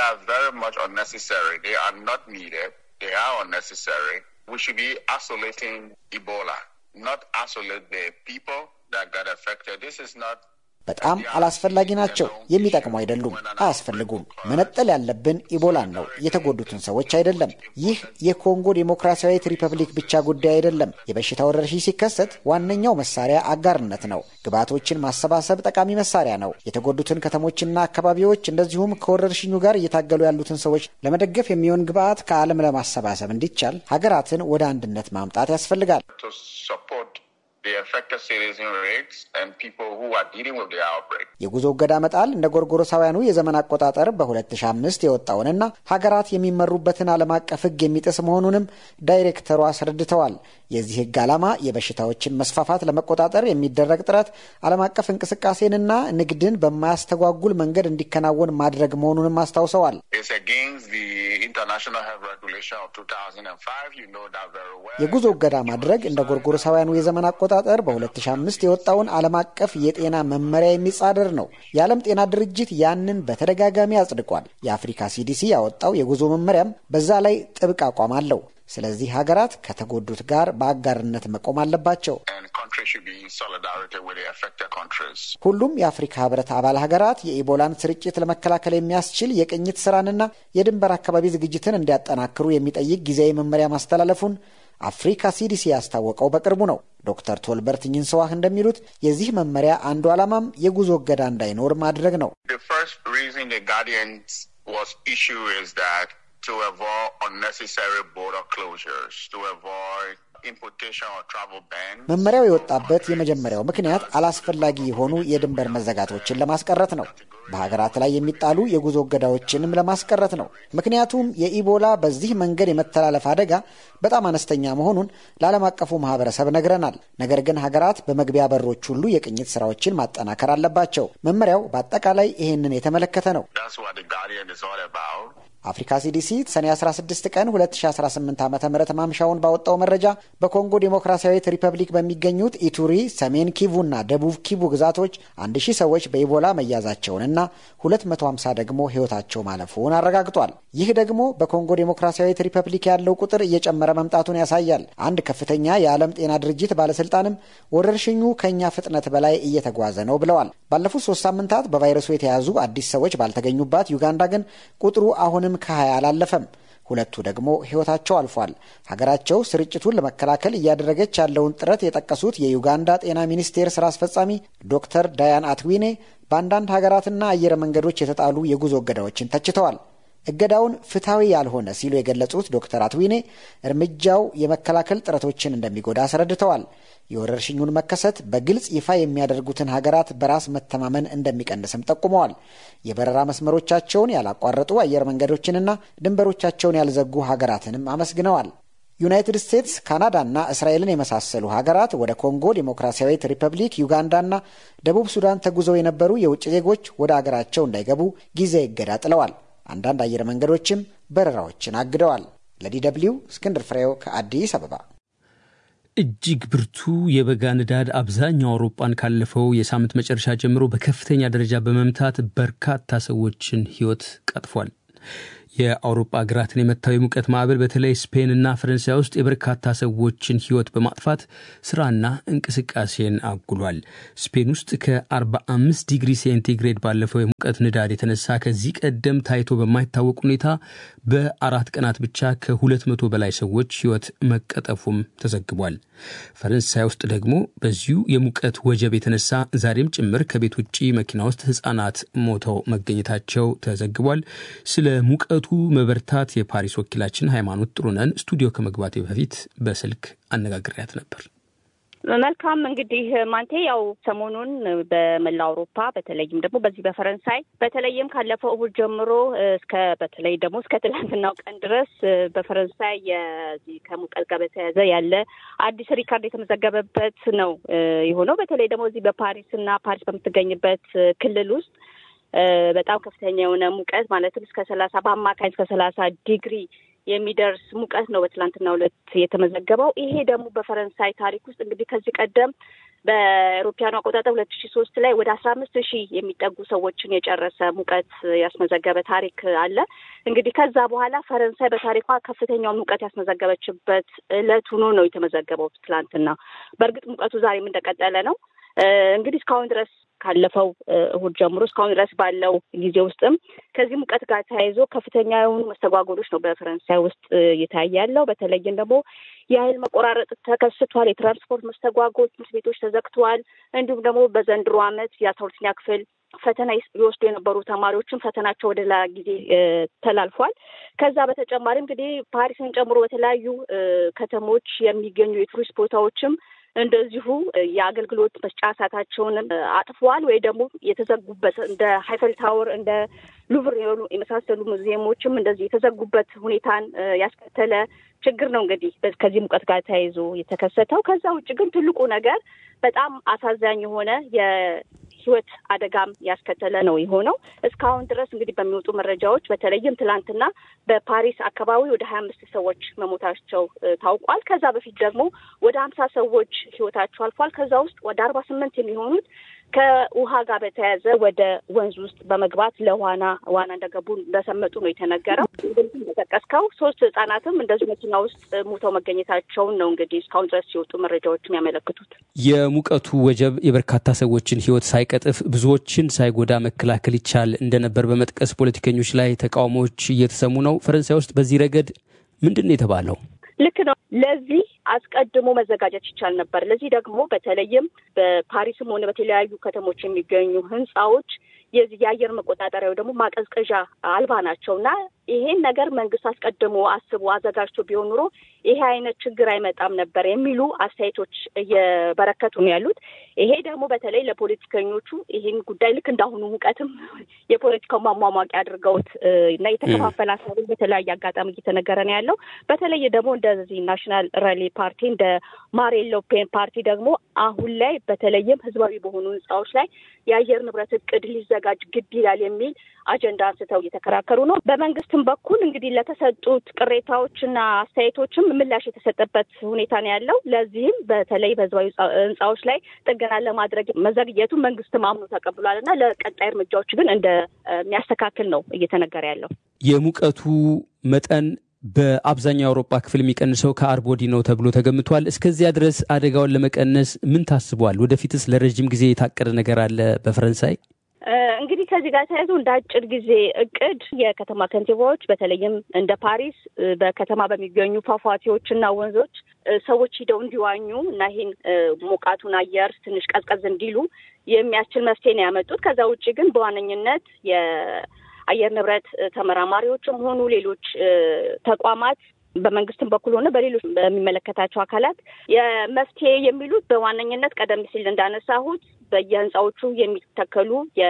they are unnecessary. We should be isolating Ebola, not isolate the people that got affected. This is not
በጣም አላስፈላጊ ናቸው። የሚጠቅሙ አይደሉም፣ አያስፈልጉም። መነጠል ያለብን ኢቦላን ነው፣ የተጎዱትን ሰዎች አይደለም። ይህ የኮንጎ ዴሞክራሲያዊት ሪፐብሊክ ብቻ ጉዳይ አይደለም። የበሽታ ወረርሽኝ ሲከሰት ዋነኛው መሳሪያ አጋርነት ነው። ግብዓቶችን ማሰባሰብ ጠቃሚ መሳሪያ ነው። የተጎዱትን ከተሞችና አካባቢዎች እንደዚሁም ከወረርሽኙ ጋር እየታገሉ ያሉትን ሰዎች ለመደገፍ የሚሆን ግብዓት ከዓለም ለማሰባሰብ እንዲቻል ሀገራትን ወደ አንድነት ማምጣት ያስፈልጋል። የጉዞ እገዳ መጣል እንደ ጎርጎሮሳውያኑ የዘመን አቆጣጠር በ2005 የወጣውንና ሀገራት የሚመሩበትን ዓለም አቀፍ ሕግ የሚጥስ መሆኑንም ዳይሬክተሩ አስረድተዋል። የዚህ ሕግ ዓላማ የበሽታዎችን መስፋፋት ለመቆጣጠር የሚደረግ ጥረት ዓለም አቀፍ እንቅስቃሴንና ንግድን በማያስተጓጉል መንገድ እንዲከናወን ማድረግ መሆኑንም አስታውሰዋል። የጉዞ እገዳ ማድረግ እንደ ጎርጎሮሳውያኑ የዘመን አቆጣጠር በ2005 የወጣውን ዓለም አቀፍ የጤና መመሪያ የሚጻረር ነው። የዓለም ጤና ድርጅት ያንን በተደጋጋሚ አጽድቋል። የአፍሪካ ሲዲሲ ያወጣው የጉዞ መመሪያም በዛ ላይ ጥብቅ አቋም አለው። ስለዚህ ሀገራት ከተጎዱት ጋር በአጋርነት መቆም አለባቸው። ሁሉም የአፍሪካ ህብረት አባል ሀገራት የኢቦላን ስርጭት ለመከላከል የሚያስችል የቅኝት ስራንና የድንበር አካባቢ ዝግጅትን እንዲያጠናክሩ የሚጠይቅ ጊዜያዊ መመሪያ ማስተላለፉን አፍሪካ ሲዲሲ ያስታወቀው በቅርቡ ነው። ዶክተር ቶልበርት ኝንሰዋህ እንደሚሉት የዚህ መመሪያ አንዱ ዓላማም የጉዞ እገዳ እንዳይኖር ማድረግ ነው።
to avoid unnecessary border closures, to avoid importation or travel ban.
መመሪያው የወጣበት የመጀመሪያው ምክንያት አላስፈላጊ የሆኑ የድንበር መዘጋቶችን ለማስቀረት ነው። በሀገራት ላይ የሚጣሉ የጉዞ እገዳዎችንም ለማስቀረት ነው። ምክንያቱም የኢቦላ በዚህ መንገድ የመተላለፍ አደጋ በጣም አነስተኛ መሆኑን ለዓለም አቀፉ ማህበረሰብ ነግረናል። ነገር ግን ሀገራት በመግቢያ በሮች ሁሉ የቅኝት ስራዎችን ማጠናከር አለባቸው። መመሪያው በአጠቃላይ ይህንን የተመለከተ ነው። አፍሪካ ሲዲሲ ሰኔ 16 ቀን 2018 ዓ ም ማምሻውን ባወጣው መረጃ በኮንጎ ዴሞክራሲያዊት ሪፐብሊክ በሚገኙት ኢቱሪ፣ ሰሜን ኪቡና ደቡብ ኪቡ ግዛቶች 1000 ሰዎች በኢቦላ መያዛቸውንና 250 ደግሞ ሕይወታቸው ማለፉን አረጋግጧል። ይህ ደግሞ በኮንጎ ዴሞክራሲያዊት ሪፐብሊክ ያለው ቁጥር እየጨመረ መምጣቱን ያሳያል። አንድ ከፍተኛ የዓለም ጤና ድርጅት ባለስልጣንም ወረርሽኙ ከእኛ ፍጥነት በላይ እየተጓዘ ነው ብለዋል። ባለፉት ሶስት ሳምንታት በቫይረሱ የተያዙ አዲስ ሰዎች ባልተገኙባት ዩጋንዳ ግን ቁጥሩ አሁንም ከሀያ አላለፈም። ሁለቱ ደግሞ ሕይወታቸው አልፏል። ሀገራቸው ስርጭቱን ለመከላከል እያደረገች ያለውን ጥረት የጠቀሱት የዩጋንዳ ጤና ሚኒስቴር ስራ አስፈጻሚ ዶክተር ዳያን አትዊኔ በአንዳንድ ሀገራትና አየር መንገዶች የተጣሉ የጉዞ እገዳዎችን ተችተዋል። እገዳውን ፍትሐዊ ያልሆነ ሲሉ የገለጹት ዶክተር አትዊኔ እርምጃው የመከላከል ጥረቶችን እንደሚጎዳ አስረድተዋል። የወረርሽኙን መከሰት በግልጽ ይፋ የሚያደርጉትን ሀገራት በራስ መተማመን እንደሚቀንስም ጠቁመዋል። የበረራ መስመሮቻቸውን ያላቋረጡ አየር መንገዶችንና ድንበሮቻቸውን ያልዘጉ ሀገራትንም አመስግነዋል። ዩናይትድ ስቴትስ፣ ካናዳና እስራኤልን የመሳሰሉ ሀገራት ወደ ኮንጎ ዴሞክራሲያዊት ሪፐብሊክ፣ ዩጋንዳና ደቡብ ሱዳን ተጉዘው የነበሩ የውጭ ዜጎች ወደ አገራቸው እንዳይገቡ ጊዜያዊ እገዳ ጥለዋል። አንዳንድ አየር መንገዶችም በረራዎችን አግደዋል። ለዲ ደብልዩ እስክንድር ፍሬው ከአዲስ አበባ።
እጅግ ብርቱ የበጋ ንዳድ አብዛኛው አውሮፓን ካለፈው የሳምንት መጨረሻ ጀምሮ በከፍተኛ ደረጃ በመምታት በርካታ ሰዎችን ሕይወት ቀጥፏል። የአውሮፓ ሀገራትን የመታው የሙቀት ማዕበል በተለይ ስፔንና ፈረንሳይ ውስጥ የበርካታ ሰዎችን ሕይወት በማጥፋት ስራና እንቅስቃሴን አጉሏል። ስፔን ውስጥ ከ45 ዲግሪ ሴንቲግሬድ ባለፈው የሙቀት ንዳድ የተነሳ ከዚህ ቀደም ታይቶ በማይታወቅ ሁኔታ በአራት ቀናት ብቻ ከ200 በላይ ሰዎች ሕይወት መቀጠፉም ተዘግቧል። ፈረንሳይ ውስጥ ደግሞ በዚሁ የሙቀት ወጀብ የተነሳ ዛሬም ጭምር ከቤት ውጭ መኪና ውስጥ ሕጻናት ሞተው መገኘታቸው ተዘግቧል። ስለ ሙቀቱ መበርታት የፓሪስ ወኪላችን ሃይማኖት ጥሩነን ስቱዲዮ ከመግባቴ በፊት በስልክ አነጋግሬያት ነበር።
መልካም እንግዲህ ማንቴ ያው ሰሞኑን በመላ አውሮፓ በተለይም ደግሞ በዚህ በፈረንሳይ በተለይም ካለፈው እሁድ ጀምሮ እስከ በተለይ ደግሞ እስከ ትላንትናው ቀን ድረስ በፈረንሳይ የዚህ ከሙቀት ጋር በተያያዘ ያለ አዲስ ሪካርድ የተመዘገበበት ነው የሆነው። በተለይ ደግሞ እዚህ በፓሪስ እና ፓሪስ በምትገኝበት ክልል ውስጥ በጣም ከፍተኛ የሆነ ሙቀት ማለትም እስከ ሰላሳ በአማካኝ እስከ ሰላሳ ዲግሪ የሚደርስ ሙቀት ነው በትላንትናው ዕለት የተመዘገበው። ይሄ ደግሞ በፈረንሳይ ታሪክ ውስጥ እንግዲህ ከዚህ ቀደም በአውሮፓውያኑ አቆጣጠር ሁለት ሺ ሶስት ላይ ወደ አስራ አምስት ሺህ የሚጠጉ ሰዎችን የጨረሰ ሙቀት ያስመዘገበ ታሪክ አለ። እንግዲህ ከዛ በኋላ ፈረንሳይ በታሪኳ ከፍተኛውን ሙቀት ያስመዘገበችበት ዕለት ሆኖ ነው የተመዘገበው ትላንትና። በእርግጥ ሙቀቱ ዛሬም እንደቀጠለ ነው። እንግዲህ እስካሁን ድረስ ካለፈው እሁድ ጀምሮ እስካሁን ድረስ ባለው ጊዜ ውስጥም ከዚህ ሙቀት ጋር ተያይዞ ከፍተኛ የሆኑ መስተጓጎሎች ነው በፈረንሳይ ውስጥ እየታየ ያለው። በተለይም ደግሞ የኃይል መቆራረጥ ተከስቷል። የትራንስፖርት መስተጓጎል፣ ትምህርት ቤቶች ተዘግተዋል። እንዲሁም ደግሞ በዘንድሮ ዓመት የአስራ ሁለተኛ ክፍል ፈተና ይወስዱ የነበሩ ተማሪዎችም ፈተናቸው ወደ ሌላ ጊዜ ተላልፏል። ከዛ በተጨማሪ እንግዲህ ፓሪስን ጨምሮ በተለያዩ ከተሞች የሚገኙ የቱሪስት ቦታዎችም እንደዚሁ የአገልግሎት መስጫ ሰዓታቸውንም አጥፈዋል ወይ ደግሞ የተዘጉበት እንደ ሀይፈል ታወር እንደ ሉቭር የሆኑ የመሳሰሉ ሙዚየሞችም እንደዚህ የተዘጉበት ሁኔታን ያስከተለ ችግር ነው እንግዲህ ከዚህ ሙቀት ጋር ተያይዞ የተከሰተው። ከዛ ውጭ ግን ትልቁ ነገር በጣም አሳዛኝ የሆነ የሕይወት አደጋም ያስከተለ ነው የሆነው። እስካሁን ድረስ እንግዲህ በሚወጡ መረጃዎች በተለይም ትላንትና በፓሪስ አካባቢ ወደ ሀያ አምስት ሰዎች መሞታቸው ታውቋል። ከዛ በፊት ደግሞ ወደ ሀምሳ ሰዎች ሕይወታቸው አልፏል። ከዛ ውስጥ ወደ አርባ ስምንት የሚሆኑት ከውሃ ጋር በተያያዘ ወደ ወንዝ ውስጥ በመግባት ለዋና ዋና እንደገቡ እንደሰመጡ ነው የተነገረው። እንደጠቀስከው ሶስት ህጻናትም እንደዚሁ መኪና ውስጥ ሞተው መገኘታቸውን ነው እንግዲህ እስካሁን ድረስ ሲወጡ መረጃዎች የሚያመለክቱት።
የሙቀቱ ወጀብ የበርካታ ሰዎችን ህይወት ሳይቀጥፍ ብዙዎችን ሳይጎዳ መከላከል ይቻል እንደነበር በመጥቀስ ፖለቲከኞች ላይ ተቃውሞዎች እየተሰሙ ነው። ፈረንሳይ ውስጥ በዚህ ረገድ ምንድን ነው የተባለው?
ልክ ነው። ለዚህ አስቀድሞ መዘጋጀት ይቻል ነበር። ለዚህ ደግሞ በተለይም በፓሪስም ሆነ በተለያዩ ከተሞች የሚገኙ ህንፃዎች የዚህ የአየር መቆጣጠሪያ ወይ ደግሞ ማቀዝቀዣ አልባ ናቸው እና ይሄን ነገር መንግስት አስቀድሞ አስቦ አዘጋጅቶ ቢሆን ኑሮ ይሄ አይነት ችግር አይመጣም ነበር የሚሉ አስተያየቶች እየበረከቱ ነው ያሉት። ይሄ ደግሞ በተለይ ለፖለቲከኞቹ ይህን ጉዳይ ልክ እንዳሁኑ ሙቀትም የፖለቲካው ማሟሟቂያ አድርገውት እና የተከፋፈለ ሀሳብን በተለያየ አጋጣሚ እየተነገረ ነው ያለው። በተለይ ደግሞ እንደዚህ ናሽናል ራሊ ፓርቲ እንደ ማሪን ሎፔን ፓርቲ ደግሞ አሁን ላይ በተለይም ህዝባዊ በሆኑ ህንፃዎች ላይ የአየር ንብረት እቅድ ሊዘጋጅ ግድ ይላል የሚል አጀንዳ አንስተው እየተከራከሩ ነው። በመንግስትም በኩል እንግዲህ ለተሰጡት ቅሬታዎችና አስተያየቶችም ምላሽ የተሰጠበት ሁኔታ ነው ያለው። ለዚህም በተለይ በህዝባዊ ህንፃዎች ላይ ጥገና ለማድረግ መዘግየቱ መንግስትም አምኖ ተቀብሏል እና ለቀጣይ እርምጃዎች ግን እንደሚያስተካክል ነው እየተነገረ ያለው።
የሙቀቱ መጠን በአብዛኛው የአውሮፓ ክፍል የሚቀንሰው ከአርብ ወዲህ ነው ተብሎ ተገምቷል። እስከዚያ ድረስ አደጋውን ለመቀነስ ምን ታስቧል? ወደፊትስ ለረጅም ጊዜ የታቀደ ነገር አለ በፈረንሳይ?
እንግዲህ ከዚህ ጋር ተያይዞ እንደ አጭር ጊዜ እቅድ የከተማ ከንቲባዎች በተለይም እንደ ፓሪስ በከተማ በሚገኙ ፏፏቴዎችና ወንዞች ሰዎች ሂደው እንዲዋኙ እና ይህን ሞቃቱን አየር ትንሽ ቀዝቀዝ እንዲሉ የሚያስችል መፍትሄ ነው ያመጡት። ከዛ ውጭ ግን በዋነኝነት የአየር ንብረት ተመራማሪዎችም ሆኑ ሌሎች ተቋማት በመንግስትም በኩል ሆነ በሌሎች በሚመለከታቸው አካላት የመፍትሄ የሚሉት በዋነኝነት ቀደም ሲል እንዳነሳሁት በየህንፃዎቹ የሚተከሉ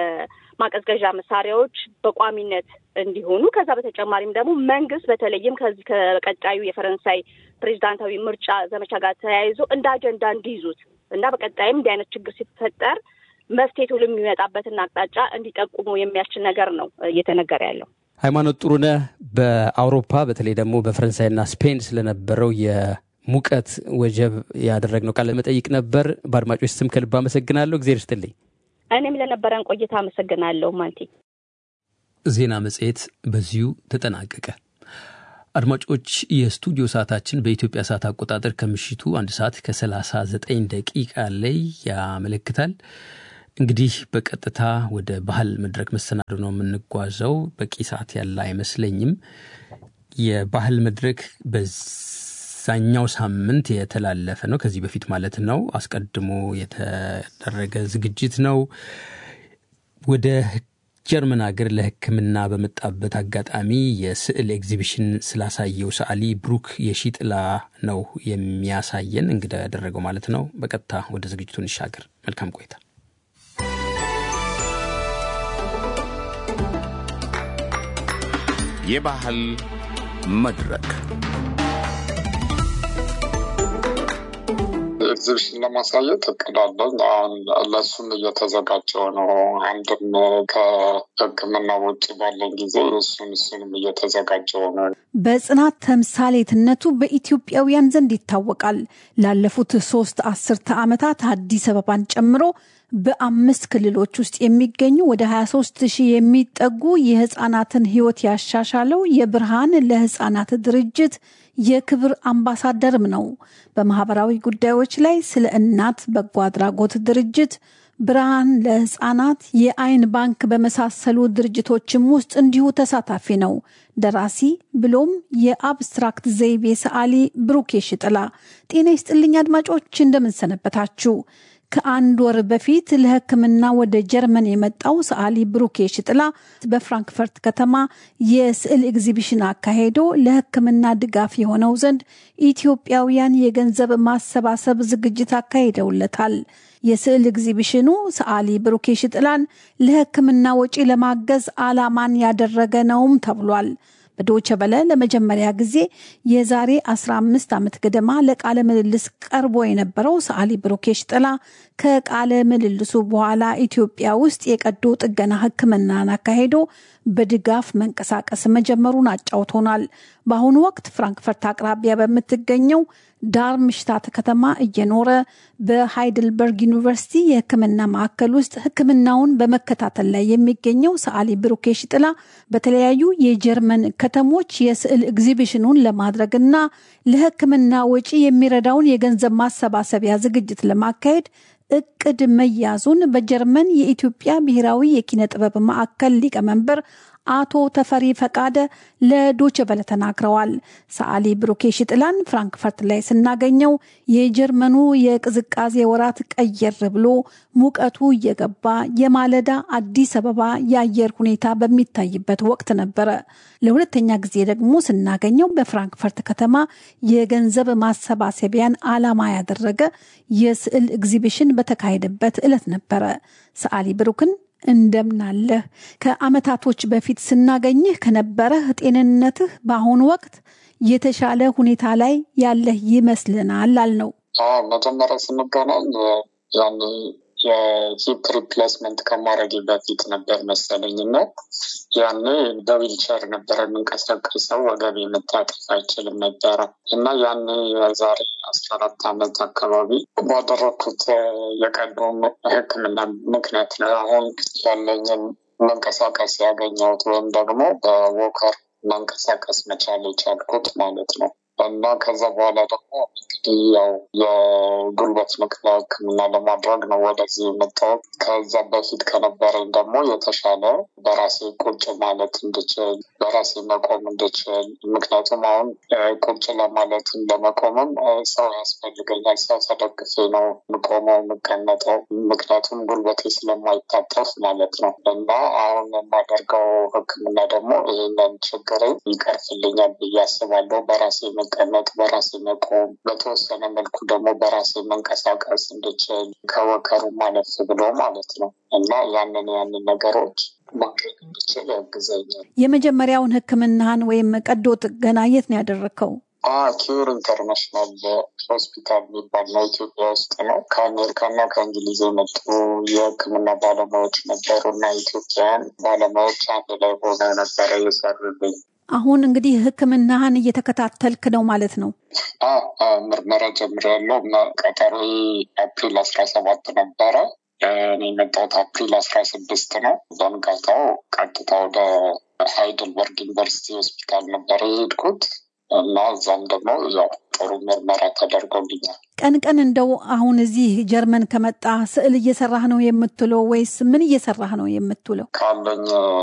የማቀዝቀዣ መሳሪያዎች በቋሚነት እንዲሆኑ ከዛ በተጨማሪም ደግሞ መንግስት በተለይም ከዚህ ከቀጣዩ የፈረንሳይ ፕሬዚዳንታዊ ምርጫ ዘመቻ ጋር ተያይዞ እንደ አጀንዳ እንዲይዙት እና በቀጣይም እንዲህ አይነት ችግር ሲፈጠር መፍትሄ ቶሎ የሚመጣበትን አቅጣጫ እንዲጠቁሙ የሚያስችል ነገር ነው እየተነገረ ያለው።
ሃይማኖት ጥሩነህ፣ በአውሮፓ በተለይ ደግሞ በፈረንሳይና ስፔን ስለነበረው የሙቀት ወጀብ ያደረግነው ቃለ መጠይቅ ነበር። በአድማጮች ስም ከልብ አመሰግናለሁ። እግዜር ይስጥልኝ።
እኔም ለነበረን ቆይታ አመሰግናለሁ ማንቲ።
ዜና መጽሔት በዚሁ ተጠናቀቀ። አድማጮች የስቱዲዮ ሰዓታችን በኢትዮጵያ ሰዓት አቆጣጠር ከምሽቱ አንድ ሰዓት ከ39 ደቂቃ ላይ ያመለክታል። እንግዲህ በቀጥታ ወደ ባህል መድረክ መሰናዶ ነው የምንጓዘው። በቂ ሰዓት ያለ አይመስለኝም። የባህል መድረክ በዛኛው ሳምንት የተላለፈ ነው፣ ከዚህ በፊት ማለት ነው። አስቀድሞ የተደረገ ዝግጅት ነው። ወደ ጀርመን ሀገር ለሕክምና በመጣበት አጋጣሚ የስዕል ኤግዚቢሽን ስላሳየው ሰዓሊ ብሩክ የሺጥላ ነው የሚያሳየን እንግዳ ያደረገው ማለት ነው። በቀጥታ ወደ ዝግጅቱ እንሻገር። መልካም ቆይታ።
የባህል መድረክ
ኤግዚቢሽን ለማሳየት እቅዳለኝ። አሁን ለእሱም እየተዘጋጀው ነው። አንድም ከሕክምና ውጭ ባለን ጊዜ እሱን እሱንም እየተዘጋጀው ነው።
በጽናት ተምሳሌትነቱ በኢትዮጵያውያን ዘንድ ይታወቃል። ላለፉት ሶስት አስርተ ዓመታት አዲስ አበባን ጨምሮ በአምስት ክልሎች ውስጥ የሚገኙ ወደ 23 ሺህ የሚጠጉ የህፃናትን ህይወት ያሻሻለው የብርሃን ለህፃናት ድርጅት የክብር አምባሳደርም ነው። በማህበራዊ ጉዳዮች ላይ ስለ እናት በጎ አድራጎት ድርጅት፣ ብርሃን ለህፃናት፣ የአይን ባንክ በመሳሰሉ ድርጅቶችም ውስጥ እንዲሁ ተሳታፊ ነው። ደራሲ ብሎም የአብስትራክት ዘይቤ ሰዓሊ ብሩክ የሺጥላ። ጤና ይስጥልኝ አድማጮች፣ እንደምንሰነበታችሁ። ከአንድ ወር በፊት ለሕክምና ወደ ጀርመን የመጣው ሰዓሊ ብሩክ የሺጥላ በፍራንክፈርት ከተማ የስዕል ኤግዚቢሽን አካሄዶ ለሕክምና ድጋፍ የሆነው ዘንድ ኢትዮጵያውያን የገንዘብ ማሰባሰብ ዝግጅት አካሂደውለታል። የስዕል ኤግዚቢሽኑ ሰዓሊ ብሩክ የሺጥላን ለሕክምና ወጪ ለማገዝ ዓላማን ያደረገ ነውም ተብሏል። በዶቸ በለ ለመጀመሪያ ጊዜ የዛሬ 15 ዓመት ገደማ ለቃለ ምልልስ ቀርቦ የነበረው ሰዓሊ ብሩክ የሺጥላ ከቃለ ምልልሱ በኋላ ኢትዮጵያ ውስጥ የቀዶ ጥገና ሕክምናን አካሄዶ በድጋፍ መንቀሳቀስ መጀመሩን አጫውቶናል። በአሁኑ ወቅት ፍራንክፈርት አቅራቢያ በምትገኘው ዳርምሽታት ከተማ እየኖረ በሃይድልበርግ ዩኒቨርሲቲ የህክምና ማዕከል ውስጥ ህክምናውን በመከታተል ላይ የሚገኘው ሰዓሊ ብሩክ የሺጥላ በተለያዩ የጀርመን ከተሞች የስዕል ኤግዚቢሽኑን ለማድረግና ለህክምና ወጪ የሚረዳውን የገንዘብ ማሰባሰቢያ ዝግጅት ለማካሄድ እቅድ መያዙን በጀርመን የኢትዮጵያ ብሔራዊ የኪነ ጥበብ ማዕከል ሊቀመንበር አቶ ተፈሪ ፈቃደ ለዶቼ ቬለ ተናግረዋል። ሰዓሊ ብሩክ የሺጥላን ፍራንክፈርት ላይ ስናገኘው የጀርመኑ የቅዝቃዜ ወራት ቀየር ብሎ ሙቀቱ እየገባ የማለዳ አዲስ አበባ የአየር ሁኔታ በሚታይበት ወቅት ነበረ። ለሁለተኛ ጊዜ ደግሞ ስናገኘው በፍራንክፈርት ከተማ የገንዘብ ማሰባሰቢያን ዓላማ ያደረገ የስዕል ኤግዚቢሽን በተካሄደበት ዕለት ነበረ። ሰዓሊ ብሩክን እንደምናለህ ከዓመታቶች በፊት ስናገኝህ ከነበረህ ጤንነትህ በአሁኑ ወቅት የተሻለ ሁኔታ ላይ ያለህ ይመስልናል አልነው።
መጀመሪያ ስንገናኝ ያኔ የሂፕ ሪፕሌስመንት ከማድረግ በፊት ነበር መሰለኝ እና ያኔ በዊልቸር ነበረ የምንቀሳቀሰው ወገቤ መታጠፍ አይችልም ነበረ እና ያኔ የዛሬ አስራ አራት ዓመት አካባቢ ባደረግኩት የቀዶ ሕክምና ምክንያት ነው አሁን ያለኝን መንቀሳቀስ ያገኘሁት ወይም ደግሞ በዎከር መንቀሳቀስ መቻል የቻልኩት ማለት ነው። እና ከዛ በኋላ ደግሞ እንግዲህ ያው የጉልበት ንቅለ ህክምና ለማድረግ ነው ወደዚህ የመጣሁት። ከዛ በፊት ከነበረኝ ደግሞ የተሻለ በራሴ ቁጭ ማለት እንድችል፣ በራሴ መቆም እንድችል። ምክንያቱም አሁን ቁጭ ለማለትም ለመቆምም ሰው ያስፈልገኛል። ሰው ተደግፌ ነው የምቆመው የምቀመጠው፣ ምክንያቱም ጉልበቴ ስለማይታጠፍ ማለት ነው። እና አሁን የማደርገው ህክምና ደግሞ ይህንን ችግር ይቀርፍልኛል ብዬ አስባለሁ። በራሴ መቀመጥ፣ በራሴ መቆም፣ በተወሰነ መልኩ ደግሞ በራሴ መንቀሳቀስ እንድችል ከወከሩ ማለፍ ብሎ ማለት ነው እና ያንን ያንን ነገሮች ማድረግ እንድችል ያግዘኛል።
የመጀመሪያውን ህክምናህን ወይም ቀዶ ጥገና የት ነው ያደረግከው?
ኪዩር ኢንተርናሽናል ሆስፒታል የሚባል ነው፣ ኢትዮጵያ ውስጥ ነው። ከአሜሪካና ከእንግሊዝ የመጡ የህክምና ባለሙያዎች ነበሩ እና ኢትዮጵያውያን ባለሙያዎች አንድ ላይ ሆነው ነበረ የሰሩልኝ።
አሁን እንግዲህ ህክምናህን እየተከታተልክ ነው ማለት ነው?
ምርመራ ጀምሬያለሁ። ቀጠሮ አፕሪል አስራ ሰባት ነበረ። እኔ የመጣሁት አፕሪል አስራ ስድስት ነው። በንጋታው ቀጥታ ወደ ሃይድልበርግ ዩኒቨርሲቲ ሆስፒታል ነበር የሄድኩት እና እዛም ደግሞ ያው ጥሩ ምርመራ ተደርጎልኛል።
ቀን ቀን እንደው አሁን እዚህ ጀርመን ከመጣ ስዕል እየሰራህ ነው የምትውለው ወይስ ምን እየሰራህ ነው የምትውለው?
ካለኝ